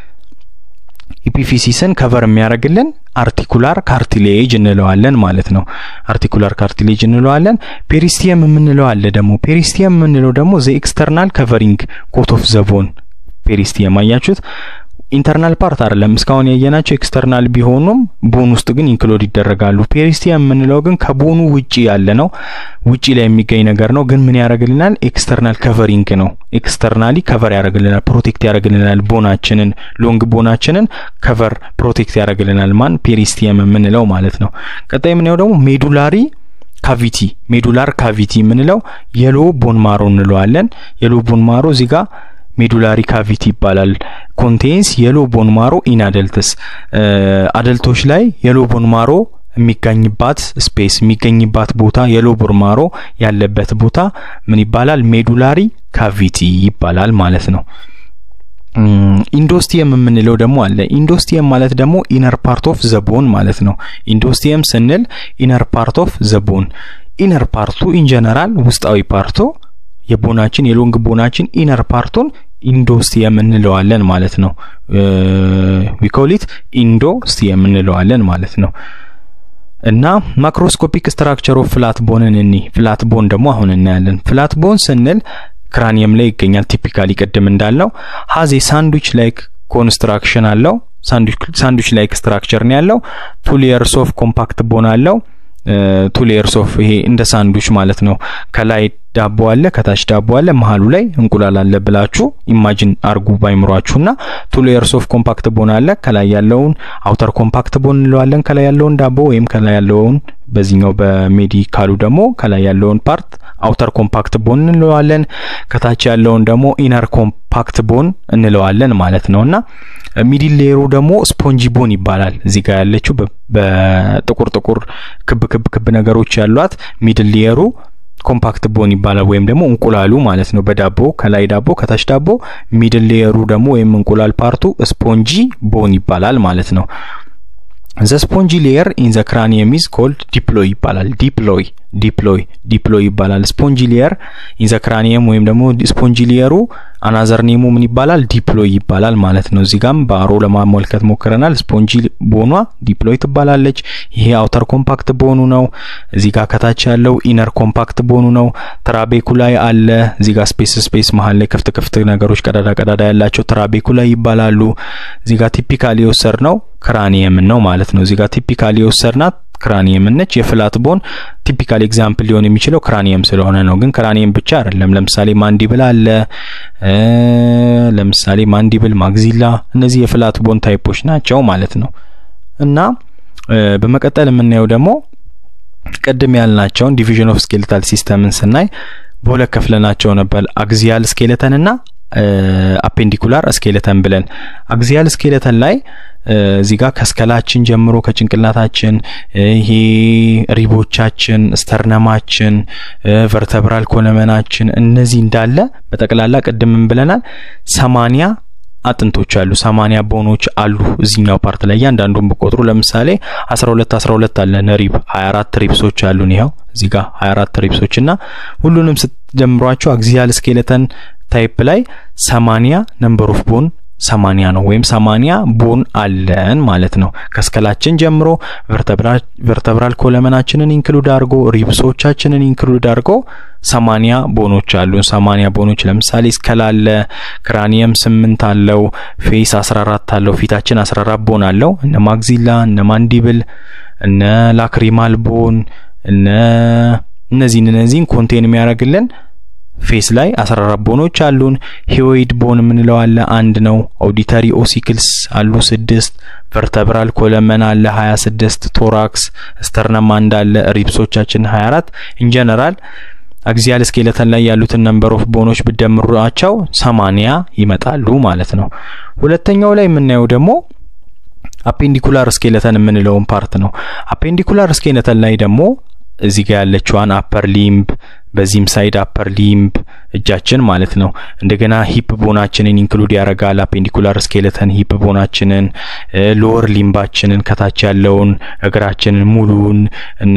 ኢፒፊሲስን ከቨር የሚያደርግልን አርቲኩላር ካርቲሌጅ እንለዋለን ማለት ነው። አርቲኩላር ካርቲሌጅ እንለዋለን። ፔሪስቲየም የምንለው አለ ደግሞ ፔሪስቲየም የምንለው ደግሞ ዘ ኤክስተርናል ከቨሪንግ ኮት ኦፍ ዘቦን ፔሪስቲየም አያችሁት። ኢንተርናል ፓርት አይደለም እስካሁን ያየናቸው ኤክስተርናል ቢሆኑም ቦን ውስጥ ግን ኢንክሎድ ይደረጋሉ። ፔሪስቲየም የምንለው ግን ከቦኑ ውጪ ያለ ነው፣ ውጪ ላይ የሚገኝ ነገር ነው። ግን ምን ያደርግልናል? ኤክስተርናል ከቨሪንግ ነው። ኤክስተርናሊ ከቨር ያደርግልናል፣ ፕሮቴክት ያደርግልናል። ቦናችንን ሎንግ ቦናችንን ከቨር ፕሮቴክት ያደርግልናል። ማን ፔሪስቲየም የምንለው ማለት ነው። ቀጣይ የምናየው ደግሞ ሜዱላሪ ካቪቲ ሜዱላር ካቪቲ የምንለው የሎ ቦን ማሮ እንለዋለን። የሎ ቦን ማሮ እዚህ ጋር ሜዱላሪ ካቪቲ ይባላል። ኮንቴንስ የሎ ቦን ማሮ ኢን አደልትስ አደልቶች ላይ የሎ ቦን ማሮ የሚገኝባት ስፔስ የሚገኝባት ቦታ የሎ ቦን ማሮ ያለበት ቦታ ምን ይባላል? ሜዱላሪ ካቪቲ ይባላል ማለት ነው። ኢንዶስቲየም የምንለው ደግሞ አለ። ኢንዶስቲየም ማለት ደግሞ ኢነር ፓርት ኦፍ ዘቦን ማለት ነው። ኢንዶስቲየም ስንል ኢነር ፓርት ኦፍ ዘቦን ኢነር ፓርቱ ኢን ጀነራል ውስጣዊ ፓርቱ የቦናችን የሎንግ ቦናችን ኢነር ፓርቱን ኢንዶስቲየም እንለዋለን ማለት ነው። ዊኮሊት ኢንዶስቲየም እንለዋለን ማለት ነው። እና ማክሮስኮፒክ ስትራክቸር ኦፍ ፍላት ቦንን እኒ ፍላት ቦን ደግሞ አሁን እናያለን። ፍላት ቦን ስንል ክራኒየም ላይ ይገኛል። ቲፒካሊ ቅድም እንዳልነው ሀዝ ሳንድዊች ላይክ ኮንስትራክሽን አለው። ሳንድዊች ላይክ ስትራክቸር ነው ያለው። ቱ ሌየርስ ኦፍ ኮምፓክት ቦን አለው። ቱ ሌየርስ ኦፍ ይሄ እንደ ሳንድዊች ማለት ነው። ከላይ ዳቦ አለ፣ ከታች ዳቦ አለ፣ መሀሉ ላይ እንቁላል አለ ብላችሁ ኢማጂን አርጉ ባይምሯችሁና ቱ ሌየርስ ኦፍ ኮምፓክት ቦን አለ። ከላይ ያለውን አውተር ኮምፓክት ቦን እንለዋለን። ከላይ ያለውን ዳቦ ወይም ከላይ ያለውን በዚህኛው በሜዲካሉ ደግሞ ከላይ ያለውን ፓርት አውተር ኮምፓክት ቦን እንለዋለን። ከታች ያለውን ደግሞ ኢነር ኮምፓክት ቦን እንለዋለን ማለት ነውና ሚዲል ሌየሩ ደግሞ ስፖንጂ ቦን ይባላል። እዚህ ጋር ያለችው በጥቁር ጥቁር ክብ ክብ ክብ ነገሮች ያሏት ሚድል ሌየሩ ኮምፓክት ቦን ይባላል። ወይም ደግሞ እንቁላሉ ማለት ነው። በዳቦ ከላይ ዳቦ ከታች ዳቦ፣ ሚድል ሌየሩ ደግሞ ወይም እንቁላል ፓርቱ ስፖንጂ ቦን ይባላል ማለት ነው። ዘ ስፖንጂ ሌየር ኢን ዘ ክራኒየም ኢዝ ኮልድ ዲፕሎይ ይባላል። ዲፕሎይ ዲፕሎይ ዲፕሎይ ይባላል። ስፖንጂ ሌየር ኢን ዘ ክራኒየም ወይም ደግሞ ስፖንጂ ሌየሩ አናዘር ኔሙ ምን ይባላል? ዲፕሎይ ይባላል ማለት ነው። እዚህ ጋም በአሮ ለማመልከት ሞክረናል። ስፖንጂ ቦኗ ዲፕሎይ ትባላለች። ይሄ አውተር ኮምፓክት ቦኑ ነው። እዚህ ጋር ከታች ያለው ኢነር ኮምፓክት ቦኑ ነው። ትራቤኩላይ አለ። እዚህ ጋር ስፔስ ስፔስ መሀል ላይ ክፍት ክፍት ነገሮች ቀዳዳ ቀዳዳ ያላቸው ትራቤኩላይ ይባላሉ። እዚህ ጋር ቲፒካሊ የወሰድ ነው ክራኒየም ነው ማለት ነው። እዚህ ጋር ቲፒካሊ የወሰድናት ክራኒየም ነች። የፍላት ቦን ቲፒካል ኤግዛምፕል ሊሆን የሚችለው ክራኒየም ስለሆነ ነው። ግን ክራኒየም ብቻ አይደለም። ለምሳሌ ማንዲብል አለ። ለምሳሌ ማንዲብል፣ ማግዚላ እነዚህ የፍላት ቦን ታይፖች ናቸው ማለት ነው። እና በመቀጠል የምናየው ደግሞ ቅድም ያልናቸውን ዲቪዥን ኦፍ ስኬሌታል ሲስተምን ስናይ በሁለት ከፍለናቸው ነበር አግዚያል ስኬሌተን እና አፔንዲኩላር ስኬሌተን ብለን አግዚያል ስኬሌተን ላይ እዚህ ጋር ከስከላችን ጀምሮ ከጭንቅላታችን ይሄ ሪቦቻችን፣ ስተርነማችን፣ ቨርተብራል ኮለመናችን እነዚህ እንዳለ በጠቅላላ ቅድምን ብለናል ሰማኒያ አጥንቶች አሉ። ሰማኒያ ቦኖች አሉ እዚህኛው ፓርት ላይ እያንዳንዱን ብቆጥሩ ለምሳሌ አስራ ሁለት አስራ ሁለት አለን ሪብ ሀያ አራት ሪብሶች አሉን። ይኸው እዚህ ጋር ሀያ አራት ሪብሶች እና ሁሉንም ስትጀምሯቸው አግዚያል ስኬሌተን ታይፕ ላይ ሰማኒያ ነምበር ኦፍ ቦን ሰማኒያ ነው ወይም ሰማኒያ ቦን አለን ማለት ነው። ከስከላችን ጀምሮ ቨርተብራል ኮለመናችንን ኢንክሉድ አድርጎ ሪብሶቻችንን ኢንክሉድ አድርጎ ሰማኒያ ቦኖች አሉ። ሰማኒያ ቦኖች ለምሳሌ ስከል አለ፣ ክራኒየም ስምንት አለው፣ ፌስ አስራ አራት አለው፣ ፊታችን አስራ አራት ቦን አለው። እነ ማግዚላ እነ ማንዲብል እነ ላክሪማል ቦን እነ እነዚህን እነዚህን ኮንቴን የሚያደርግልን ፌስ ላይ 14 ቦኖች አሉን። ሂዮይድ ቦን የምንለው አለ አንድ ነው። ኦዲተሪ ኦሲክልስ አሉ ስድስት። ቨርተብራል ኮለመን አለ 26። ቶራክስ ስተርነም አንድ አለ። ሪብሶቻችን 24 ኢንጀነራል አግዚያል ስኬለተን ላይ ያሉትን ነምበር ኦፍ ቦኖች ብደምሯቸው ሰማንያ ይመጣሉ ማለት ነው። ሁለተኛው ላይ የምናየው ደግሞ አፔንዲኩላር ስኬለተን የምንለውን ፓርት ነው። አፔንዲኩላር ስኬለተን ላይ ደግሞ እዚህ ጋር ያለችዋን አፐር ሊምብ በዚህም ሳይድ አፐር ሊምብ እጃችን ማለት ነው። እንደገና ሂፕ ቦናችንን ኢንክሉድ ያደርጋል። አፔንዲኩላር ስኬለተን ሂፕ ቦናችንን፣ ሎወር ሊምባችንን ከታች ያለውን እግራችንን ሙሉን እነ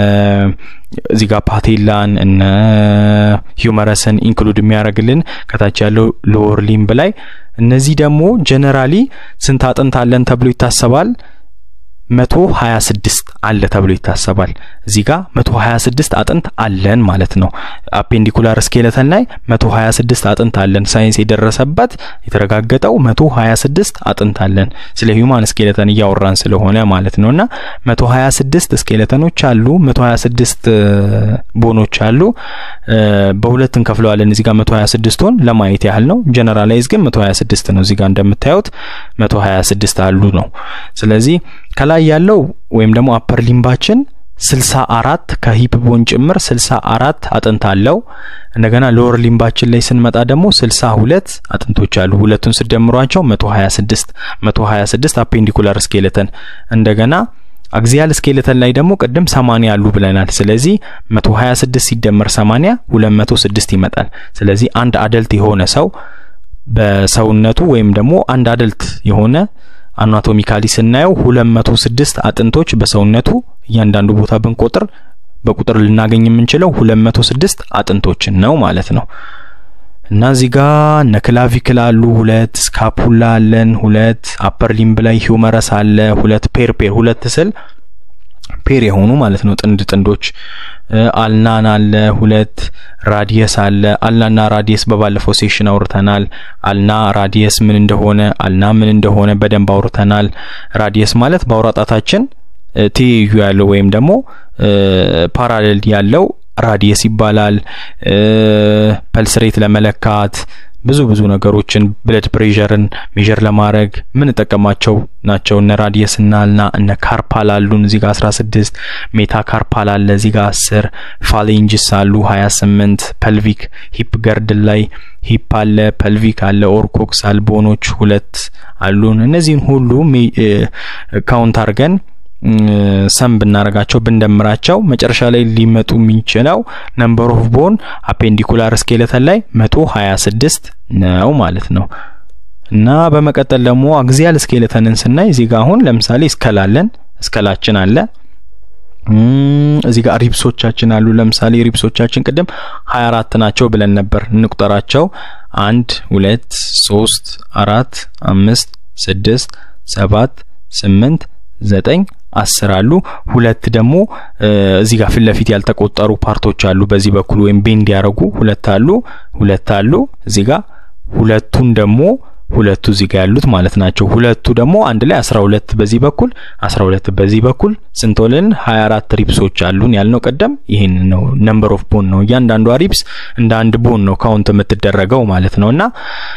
እዚህ ጋር ፓቴላን እነ ሂውመረስን ኢንክሉድ የሚያደርግልን ከታች ያለው ሎወር ሊምብ ላይ እነዚህ ደግሞ ጀነራሊ ስንት አጥንት አለን ተብሎ ይታሰባል? መቶ ሀያ ስድስት አለ ተብሎ ይታሰባል። እዚህ ጋር መቶ ሀያ ስድስት አጥንት አለን ማለት ነው። አፔንዲኩላር ስኬለተን ላይ መቶ ሀያ ስድስት አጥንት አለን። ሳይንስ የደረሰበት የተረጋገጠው መቶ ሀያ ስድስት አጥንት አለን። ስለ ሂውማን ስኬለተን እያወራን ስለሆነ ማለት ነው። እና መቶ ሀያ ስድስት ስኬለተኖች አሉ። መቶ ሀያ ስድስት ቦኖች አሉ። በሁለት እንከፍለዋለን። እዚህ ጋር መቶ ሀያ ስድስቱን ለማየት ያህል ነው። ጀነራላይዝ ግን መቶ ሀያ ስድስት ነው። እዚህ ጋር እንደምታዩት መቶ ሀያ ስድስት አሉ ነው። ስለዚህ ከላይ ያለው ወይም ደግሞ አፐር ሊምባችን ስልሳ አራት ከሂፕ ቦን ጭምር ስልሳ አራት አጥንት አለው። እንደገና ሎወር ሊምባችን ላይ ስንመጣ ደግሞ ስልሳ ሁለት አጥንቶች አሉ። ሁለቱን ስደምሯቸው መቶ ሀያ ስድስት መቶ ሀያ ስድስት አፔንዲኩላር ስኬለተን እንደገና አግዚያል ስኬለተን ላይ ደግሞ ቅድም ሰማኒያ አሉ ብለናል። ስለዚህ መቶ ሀያ ስድስት ሲደመር ሰማኒያ ሁለት መቶ ስድስት ይመጣል። ስለዚህ አንድ አደልት የሆነ ሰው በሰውነቱ ወይም ደግሞ አንድ አደልት የሆነ አናቶሚካሊ ስናየው ሁለት መቶ ስድስት አጥንቶች በሰውነቱ እያንዳንዱ ቦታ ብንቆጥር በቁጥር ልናገኝ የምንችለው ሁለት መቶ ስድስት አጥንቶችን ነው ማለት ነው። እና እዚህ ጋር እነ ክላቪክል አሉ ሁለት፣ ስካፑላ አለን ሁለት፣ አፐር ሊምብ ላይ ሂውመረስ አለ ሁለት፣ ፔር ፔር ሁለት ስል ፔር የሆኑ ማለት ነው ጥንድ ጥንዶች። አልናን አለ ሁለት፣ ራዲየስ አለ። አልናና ራዲየስ በባለፈው ሴሽን አውርተናል። አልና ራዲየስ ምን እንደሆነ አልና ምን እንደሆነ በደንብ አውርተናል። ራዲየስ ማለት በአውራጣታችን ትይዩ ያለው ወይም ደግሞ ፓራሌል ያለው ራዲየስ ይባላል። ፐልስሬት ለመለካት ብዙ ብዙ ነገሮችን ብለድ ፕሬሸርን ሜዥር ለማድረግ ምንጠቀማቸው ናቸው። እነ ራዲየስ እና አልና እነ ካርፓል አሉን እዚህ ጋር 16 ሜታ ካርፓል አለ እዚህ ጋር 10 ፋሌንጅስ አሉ 28 ፐልቪክ ሂፕ ገርድል ላይ ሂፕ አለ ፐልቪክ አለ ኦርኮክስ አልቦኖች ሁለት አሉን። እነዚህን ሁሉ ካውንት አድርገን ሰም ብናረጋቸው ብንደምራቸው መጨረሻ ላይ ሊመጡ የሚችለው ነምበር ኦፍ ቦን አፔንዲኩላር ስኬለተን ላይ መቶ ሀያ ስድስት ነው ማለት ነው። እና በመቀጠል ደግሞ አግዚያል ስኬለተንን ስናይ እዚህ ጋር አሁን ለምሳሌ እስከላለን እስከላችን አለ እዚህ ጋር ሪብሶቻችን አሉ። ለምሳሌ ሪብሶቻችን ቅድም ሀያ አራት ናቸው ብለን ነበር። እንቁጠራቸው አንድ ሁለት ሶስት አራት አምስት ስድስት ሰባት ስምንት ዘጠኝ አስር አሉ። ሁለት ደግሞ እዚህ ጋር ፊት ለፊት ያልተቆጠሩ ፓርቶች አሉ። በዚህ በኩል ወይም ቤንድ ያደረጉ ሁለት አሉ ሁለት አሉ እዚህ ጋር ሁለቱን ደግሞ ሁለቱ እዚህ ጋር ያሉት ማለት ናቸው። ሁለቱ ደግሞ አንድ ላይ 12 በዚህ በኩል 12 በዚህ በኩል ስንቶልን 24 ሪፕሶች አሉን ያልነው ቀደም ይሄን ነው። ነምበር ኦፍ ቦን ነው። እያንዳንዷ ሪፕስ እንደ አንድ ቦን ነው ካውንት የምትደረገው ማለት ነውና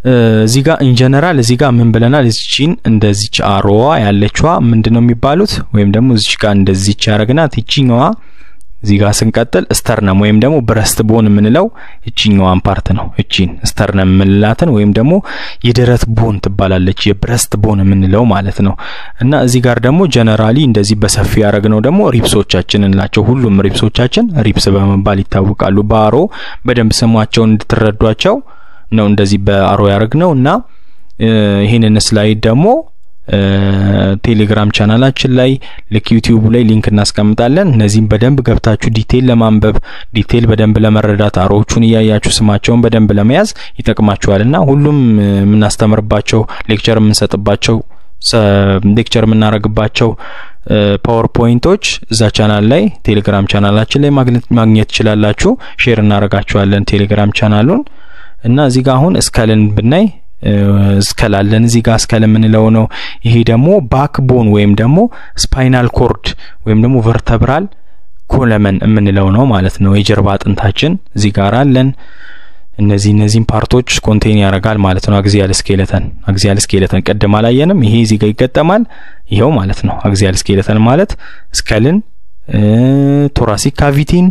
እዚህ ጋር ኢንጀነራል እዚህ ጋር ምን ብለናል? እዚችን እንደዚች አሮዋ ያለችዋ ምንድን ነው የሚባሉት? ወይም ደግሞ እዚች ጋር እንደዚች ያደረግናት ይችኛዋ እዚህ ጋር ስንቀጥል ስተርነም ወይም ደግሞ ብረስት ቦን የምንለው እቺኛዋን ፓርት ነው። እቺን ስተርነም የምንላትን ወይም ደግሞ የደረት ቦን ትባላለች፣ የብረስት ቦን የምንለው ማለት ነው። እና እዚህ ጋር ደግሞ ጀነራሊ እንደዚህ በሰፊ ያደረግነው ደግሞ ሪፕሶቻችን እንላቸው። ሁሉም ሪፕሶቻችን ሪፕስ በመባል ይታወቃሉ። በአሮ በደንብ ስሟቸውን እንድትረዷቸው ነው እንደዚህ በአሮ ያደረግነው እና ይህንን ስላይድ ደግሞ ቴሌግራም ቻናላችን ላይ ልክ ዩቲዩብ ላይ ሊንክ እናስቀምጣለን። እነዚህም በደንብ ገብታችሁ ዲቴል ለማንበብ ዲቴል በደንብ ለመረዳት አሮዎቹን እያያችሁ ስማቸውን በደንብ ለመያዝ ይጠቅማችኋል እና ሁሉም የምናስተምርባቸው ሌክቸር የምንሰጥባቸው ሌክቸር የምናደርግባቸው ፓወር ፖይንቶች እዛ ቻናል ላይ ቴሌግራም ቻናላችን ላይ ማግኘት ትችላላችሁ። ሼር እናደርጋችኋለን ቴሌግራም ቻናሉን እና እዚህ ጋር አሁን እስከልን ብናይ እስከላለን እዚህ ጋር እስከል የምንለው ነው። ይሄ ደግሞ ባክቦን ወይም ደግሞ ስፓይናል ኮርድ ወይም ደግሞ ቨርተብራል ኮለመን የምንለው ነው ማለት ነው። የጀርባ አጥንታችን እዚህ ጋር አለን። እነዚህ እነዚህን ፓርቶች ኮንቴን ያደርጋል ማለት ነው። አግዚያል ስኬለተን አግዚያል ስኬለተን ቅድም አላየንም። ይሄ እዚህ ጋር ይገጠማል። ይኸው ማለት ነው። አግዚያል ስኬለተን ማለት ስከልን፣ ቶራሲክ ካቪቲን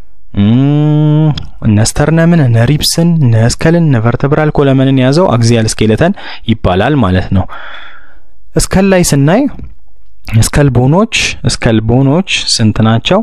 እነ ስተርነምን እነ ሪፕስን እነ ስከልን እነ ቨርተብራል ኮለመንን የያዘው አግዚያል ስኬለተን ይባላል ማለት ነው። እስከል ላይ ስናይ እስከል ቦኖች እስከል ቦኖች ስንት ናቸው?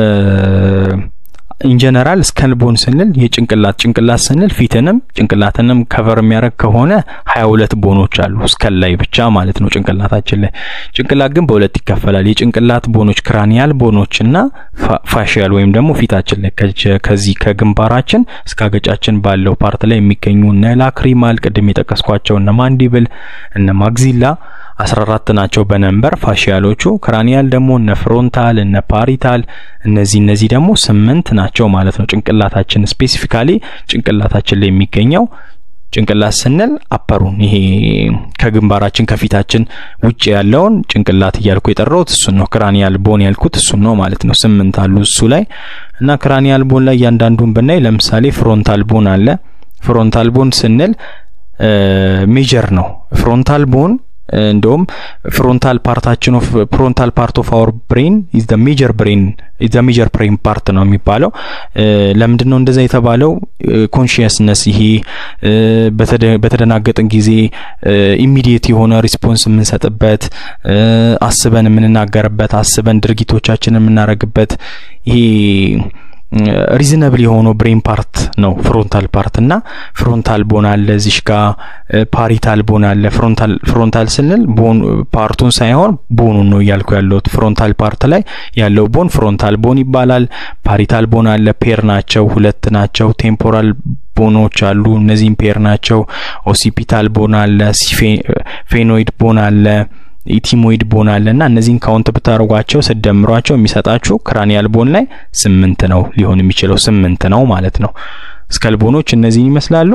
ኢንጀነራል ስከል ቦን ስንል የጭንቅላት ጭንቅላት ስንል ፊትንም ጭንቅላትንም ከቨር የሚያደርግ ከሆነ ሀያ ሁለት ቦኖች አሉ ስከል ላይ ብቻ ማለት ነው ጭንቅላታችን ላይ። ጭንቅላት ግን በሁለት ይከፈላል። የጭንቅላት ቦኖች ክራኒያል ቦኖች እና ፋሽያል ወይም ደግሞ ፊታችን ላይ ከዚህ ከግንባራችን እስከ አገጫችን ባለው ፓርት ላይ የሚገኙ እነ ላክሪማል ቅድም የጠቀስኳቸው እነ ማንዲብል እነ ማግዚላ አስራ አራት ናቸው በነንበር ፋሺያሎቹ። ክራኒያል ደግሞ እነ ፍሮንታል እነ ፓሪታል እነዚህ እነዚህ ደግሞ ስምንት ናቸው ማለት ነው። ጭንቅላታችን ስፔሲፊካሊ ጭንቅላታችን ላይ የሚገኘው ጭንቅላት ስንል አፐሩን ይሄ ከግንባራችን ከፊታችን ውጭ ያለውን ጭንቅላት እያልኩ የጠራሁት እሱን ነው። ክራኒያል ቦን ያልኩት እሱን ነው ማለት ነው። ስምንት አሉ እሱ ላይ እና ክራኒያል ቦን ላይ እያንዳንዱን ብናይ ለምሳሌ ፍሮንታል ቦን አለ። ፍሮንታል ቦን ስንል ሜጀር ነው። ፍሮንታል ቦን እንደውም ፍሮንታል ፓርታችን ኦፍ ፍሮንታል ፓርት ኦፍ አወር ብሬን ኢዝ ዘ ሜጀር ብሬን ኢዝ ዘ ሜጀር ብሬን ፓርት ነው የሚባለው። ለምንድን ነው እንደዛ የተባለው? ኮንሺየስነስ ይሄ በተደናገጥን ጊዜ ኢሚዲየት የሆነ ሪስፖንስ የምንሰጥበት፣ አስበን የምንናገርበት፣ አስበን ድርጊቶቻችንን የምናደርግበት ይሄ ሪዝነብል የሆነው ብሬን ፓርት ነው ፍሮንታል ፓርት እና ፍሮንታል ቦን አለ እዚሽ ጋ ፓሪታል ቦን አለ ፍሮንታል ፍሮንታል ስንል ቦን ፓርቱን ሳይሆን ቦኑን ነው እያልኩ ያለሁት ፍሮንታል ፓርት ላይ ያለው ቦን ፍሮንታል ቦን ይባላል ፓሪታል ቦን አለ ፔር ናቸው ሁለት ናቸው ቴምፖራል ቦኖች አሉ እነዚህም ፔር ናቸው ኦሲፒታል ቦን አለ ፌኖይድ ቦን አለ ኢቲሞይድ ቦን አለ እና እነዚህን ካውንት ብታደርጓቸው ስደምሯቸው የሚሰጣችሁ ክራኒያል ቦን ላይ ስምንት ነው ሊሆን የሚችለው ስምንት ነው ማለት ነው። ስከል ቦኖች እነዚህን ይመስላሉ።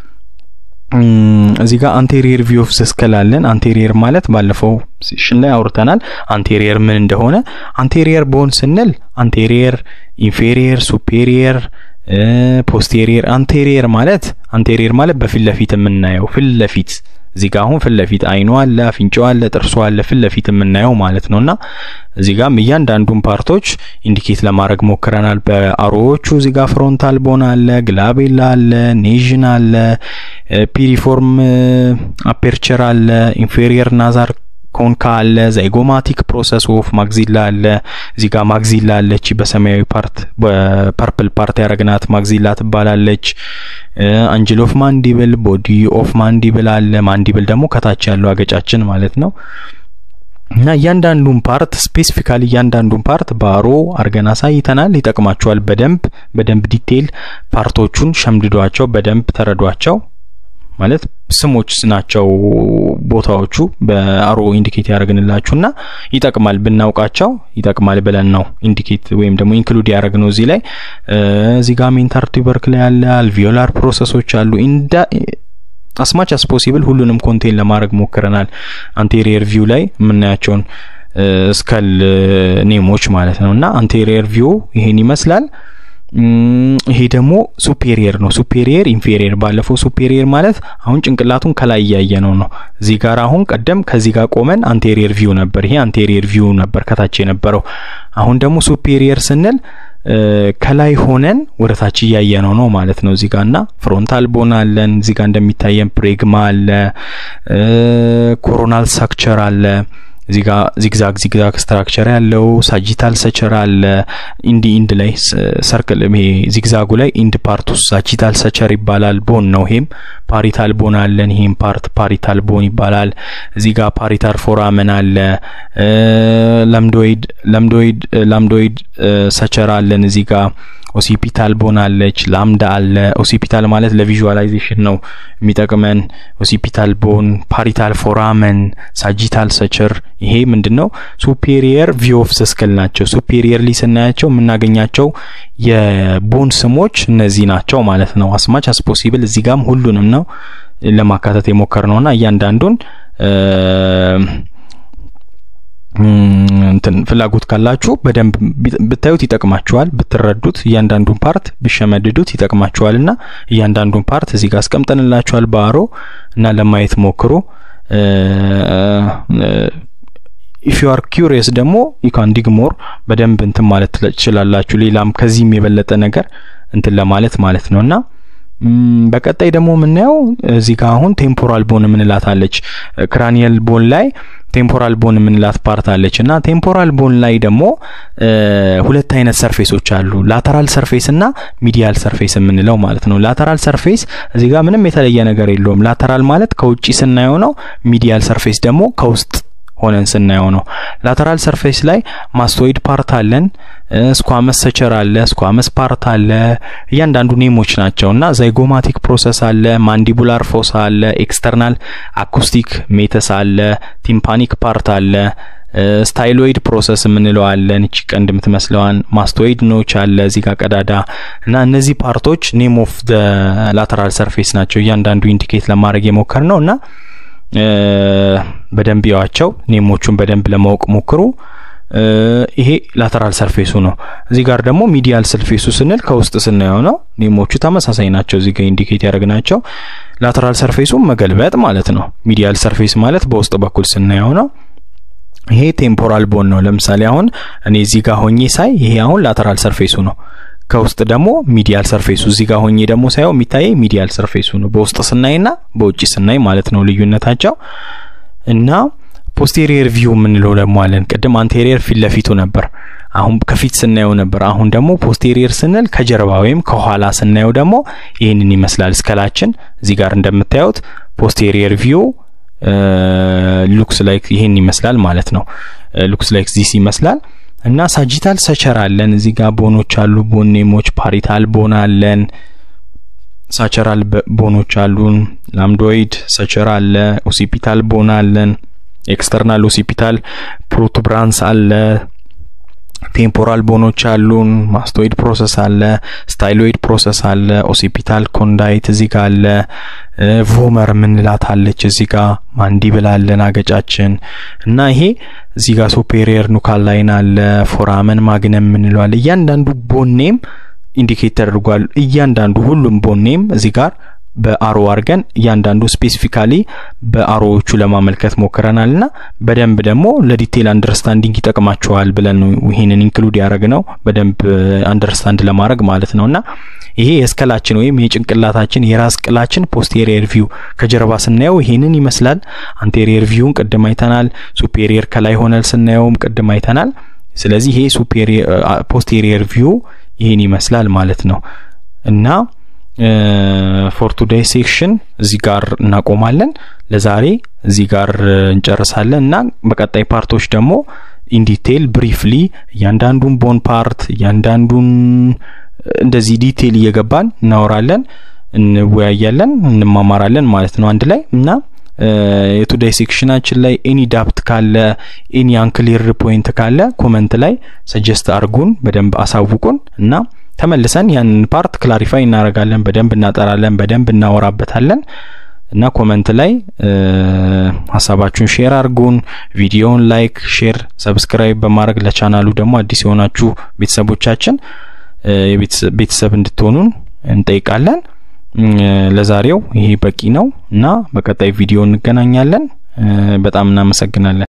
እዚህ ጋር አንቴሪየር ቪው ኦፍ ስከል አለን። አንቴሪየር ማለት ባለፈው ሴሽን ላይ አውርተናል አንቴሪየር ምን እንደሆነ። አንቴሪየር ቦን ስንል አንቴሪየር፣ ኢንፌሪየር፣ ሱፔሪየር ፖስቴሪየር። አንቴሪየር ማለት አንቴሪየር ማለት በፊት ለፊት የምናየው ፊት ለፊት እዚህ ጋር አሁን ፊት ለፊት አይኑ አለ፣ አፍንጫው አለ፣ ጥርሱ አለ፣ ፊት ለፊት የምናየው ማለት ነውና እዚህ ጋርም እያንዳንዱን ፓርቶች ኢንዲኬት ለማድረግ ሞክረናል። በአሮዎቹ እዚህ ጋር ፍሮንታል ቦን አለ፣ ግላቤላ አለ፣ ኔዥን አለ፣ ፒሪፎርም አፔርቸር አለ፣ ኢንፌሪየር ናዛር ኮንካ አለ፣ ዛይጎማቲክ ፕሮሰስ ኦፍ ማግዚላ አለ። እዚህ ጋር ማግዚላ አለች፣ በሰማያዊ ፓርት በፐርፕል ፓርት ያረግናት ማግዚላ ትባላለች። አንጅል ኦፍ ማንዲብል፣ ቦዲ ኦፍ ማንዲብል አለ። ማንዲብል ደግሞ ከታች ያለው አገጫችን ማለት ነው። እና እያንዳንዱን ፓርት ስፔሲፊካሊ እያንዳንዱን ፓርት ባሮ አርገን አሳይተናል። ይጠቅማቸዋል። በደንብ በደንብ ዲቴይል ፓርቶቹን ሸምድዷቸው፣ በደንብ ተረዷቸው። ማለት ስሞች ናቸው ቦታዎቹ በአሮ ኢንዲኬት ያደረግንላችሁና ይጠቅማል ብናውቃቸው ይጠቅማል ብለን ነው ኢንዲኬት ወይም ደግሞ ኢንክሉድ ያደረግነው እዚህ ላይ እዚህ ጋር ሜንታር ቱበርክል ያለ አልቪዮላር ፕሮሰሶች አሉ ኢንዳ አስማች አስ ፖሲብል ሁሉንም ኮንቴን ለማድረግ ሞክረናል አንቴሪየር ቪው ላይ የምናያቸውን ስከል ኔሞች ማለት ነው እና አንቴሪየር ቪው ይሄን ይመስላል ይሄ ደግሞ ሱፔሪየር ነው። ሱፔሪየር ኢንፌሪየር። ባለፈው ሱፔሪየር ማለት አሁን ጭንቅላቱን ከላይ እያየ ነው ነው። እዚህ ጋር አሁን ቀደም ከዚህ ጋር ቆመን አንቴሪየር ቪው ነበር። ይሄ አንቴሪየር ቪው ነበር ከታች የነበረው። አሁን ደግሞ ሱፔሪየር ስንል ከላይ ሆነን ወደ ታች እያየ ነው ነው ማለት ነው። እዚህ ጋር እና ፍሮንታል ቦን አለን። እዚህ ጋር እንደሚታየን ፕሬግማ አለ፣ ኮሮናል ሳክቸር አለ እዚህ ጋር ዚግዛግ ዚግዛግ ስትራክቸር ያለው ሳጂታል ሰቸር አለ። ኢንዲ ኢንድ ላይ ሰርክል ይሄ ዚግዛጉ ላይ ኢንድ ፓርት ውስጥ ሳጂታል ሰቸር ይባላል። ቦን ነው ይሄም። ፓሪታል ቦን አለን። ይሄም ፓርት ፓሪታል ቦን ይባላል። እዚህ ጋር ፓሪታል ፎራመን አለ። ለምዶይድ ለምዶይድ ላምዶይድ ሰቸር አለን እዚህ ጋር ኦሲፒታል ቦን አለች። ላምዳ አለ። ኦሲፒታል ማለት ለቪዥዋላይዜሽን ነው የሚጠቅመን። ኦሲፒታል ቦን፣ ፓሪታል ፎራመን፣ ሳጂታል ሰቸር ይሄ ምንድን ነው? ሱፔሪየር ቪው ኦፍ ስክል ናቸው። ሱፔሪየርሊ ስናያቸው የምናገኛቸው የቦን ስሞች እነዚህ ናቸው ማለት ነው። አስማች አስ ፖሲብል እዚህ ጋም ሁሉንም ነው ለማካተት የሞከር ነውና እያንዳንዱን እንትን ፍላጎት ካላችሁ በደንብ ብታዩት ይጠቅማችኋል። ብትረዱት እያንዳንዱን ፓርት ብሸመድዱት ይጠቅማችኋል እና እያንዳንዱን ፓርት እዚህ ጋር አስቀምጠንላችኋል በአሮ እና ለማየት ሞክሩ። ኢፍ ዩ አር ኪሪየስ ደግሞ ዩካን ዲግ ሞር በደንብ እንትን ማለት ትችላላችሁ። ሌላም ከዚህም የበለጠ ነገር እንትን ለማለት ማለት ነው እና በቀጣይ ደግሞ የምናየው እዚህ ጋር አሁን ቴምፖራል ቦን የምንላት አለች። ክራኒየል ቦን ላይ ቴምፖራል ቦን የምንላት ፓርት አለች እና ቴምፖራል ቦን ላይ ደግሞ ሁለት አይነት ሰርፌሶች አሉ። ላተራል ሰርፌስ እና ሚዲያል ሰርፌስ የምንለው ማለት ነው። ላተራል ሰርፌስ እዚህ ጋር ምንም የተለየ ነገር የለውም። ላተራል ማለት ከውጪ ስናየው ነው። ሚዲያል ሰርፌስ ደግሞ ከውስጥ ሆነን ስናየው ነው። ላተራል ሰርፌስ ላይ ማስቶይድ ፓርት አለን፣ ስኳመስ ሰቸር አለ፣ ስኳመስ ፓርት አለ። እያንዳንዱ ኔሞች ናቸው እና ዛይጎማቲክ ፕሮሰስ አለ፣ ማንዲቡላር ፎሳ አለ፣ ኤክስተርናል አኩስቲክ ሜተስ አለ፣ ቲምፓኒክ ፓርት አለ፣ ስታይሎይድ ፕሮሰስ የምንለው አለን። እቺ ቀንድ የምትመስለዋን ማስቶይድ ኖች አለ እዚህ ጋር ቀዳዳ እና እነዚህ ፓርቶች ኔም ኦፍ ደ ላተራል ሰርፌስ ናቸው። እያንዳንዱ ኢንዲኬት ለማድረግ የሞከር ነው እና በደንብ ያዋቸው ኔሞቹን በደንብ ለማወቅ ሞክሩ። ይሄ ላተራል ሰርፌሱ ነው። እዚህ ጋር ደግሞ ሚዲያል ሰርፌሱ ስንል ከውስጥ ስናየው ነው። ኔሞቹ ተመሳሳይ ናቸው። እዚህ ጋር ኢንዲኬት ያደረግናቸው ላተራል ሰርፌሱ መገልበጥ ማለት ነው። ሚዲያል ሰርፌስ ማለት በውስጥ በኩል ስናየው ነው። ይሄ ቴምፖራል ቦን ነው። ለምሳሌ አሁን እኔ እዚህ ጋር ሆኜ ሳይ ይሄ አሁን ላተራል ሰርፌሱ ነው። ከውስጥ ደግሞ ሚዲያል ሰርፌሱ እዚህ ጋር ሆኜ ደግሞ ሳየው የሚታየኝ ሚዲያል ሰርፌሱ ነው። በውስጥ ስናይና በውጭ ስናይ ማለት ነው ልዩነታቸው እና ፖስቴሪየር ቪው የምንለው ደግሞ አለን። ቅድም አንቴሪየር ፊት ለፊቱ ነበር፣ አሁን ከፊት ስናየው ነበር። አሁን ደግሞ ፖስቴሪየር ስንል ከጀርባ ወይም ከኋላ ስናየው ደግሞ ይህንን ይመስላል። እስከላችን እዚህ ጋር እንደምታዩት ፖስቴሪየር ቪው ሉክስ ላይክ ይሄን ይመስላል ማለት ነው። ሉክስ ላይክ ዚስ ይመስላል እና ሳጂታል ሰቸር አለን። እዚህ ጋር ቦኖች አሉ፣ ቦኔሞች ፓሪታል ቦን አለን፣ ሳቸራል ቦኖች አሉን፣ ላምዶይድ ሰቸር አለ፣ ኦሲፒታል ቦን አለን፣ ኤክስተርናል ኦሲፒታል ፕሮቱብራንስ አለ፣ ቴምፖራል ቦኖች አሉን፣ ማስቶይድ ፕሮሰስ አለ፣ ስታይሎይድ ፕሮሰስ አለ፣ ኦሲፒታል ኮንዳይት እዚህ ጋር አለ፣ ቮመር ምንላት አለች እዚህ ጋር ማንዲብል አለን አገጫችን እና ይሄ እዚህ ጋር ሱፔሪየር ኑካል ላይን አለ፣ ፎራመን ማግነም ምንለዋል። እያንዳንዱ ቦኔም ኢንዲኬት ተደርጓል። እያንዳንዱ ሁሉም ቦኔም እዚህ ጋር በአሮ አድርገን እያንዳንዱ ስፔሲፊካሊ በአሮዎቹ ለማመልከት ሞክረናል እና በደንብ ደግሞ ለዲቴል አንደርስታንዲንግ ይጠቅማቸዋል ብለን ነው ይሄንን ኢንክሉድ ያደረግ ነው በደንብ አንደርስታንድ ለማድረግ ማለት ነው እና ይሄ የስከላችን ወይም የጭንቅላታችን የራስ ቅላችን ፖስቴሪየር ቪው ከጀርባ ስናየው ይሄንን ይመስላል። አንቴሪየር ቪውን ቅድም አይተናል። ሱፔሪየር ከላይ ሆነል ስናየውም ቅድም አይተናል። ስለዚህ ይሄ ሱፔሪየር ፖስቴሪየር ቪው ይሄን ይመስላል ማለት ነው እና ፎር ቱዴይ ሴክሽን እዚህ ጋር እናቆማለን። ለዛሬ እዚህ ጋር እንጨርሳለን እና በቀጣይ ፓርቶች ደግሞ ኢንዲቴል ብሪፍሊ እያንዳንዱን ቦን ፓርት እያንዳንዱን እንደዚህ ዲቴል እየገባን እናወራለን፣ እንወያያለን፣ እንማማራለን ማለት ነው አንድ ላይ እና የቱዴይ ሴክሽናችን ላይ ኤኒ ዳፕት ካለ ኤኒ አንክሊር ፖይንት ካለ ኮመንት ላይ ሰጀስት አርጉን፣ በደንብ አሳውቁን እና ተመልሰን ያንን ፓርት ክላሪፋይ እናደርጋለን። በደንብ እናጠራለን፣ በደንብ እናወራበታለን እና ኮመንት ላይ ሀሳባችሁን ሼር አርጉን። ቪዲዮውን ላይክ፣ ሼር፣ ሰብስክራይብ በማድረግ ለቻናሉ ደግሞ አዲስ የሆናችሁ ቤተሰቦቻችን ቤተሰብ እንድትሆኑን እንጠይቃለን። ለዛሬው ይሄ በቂ ነው እና በቀጣይ ቪዲዮ እንገናኛለን። በጣም እናመሰግናለን።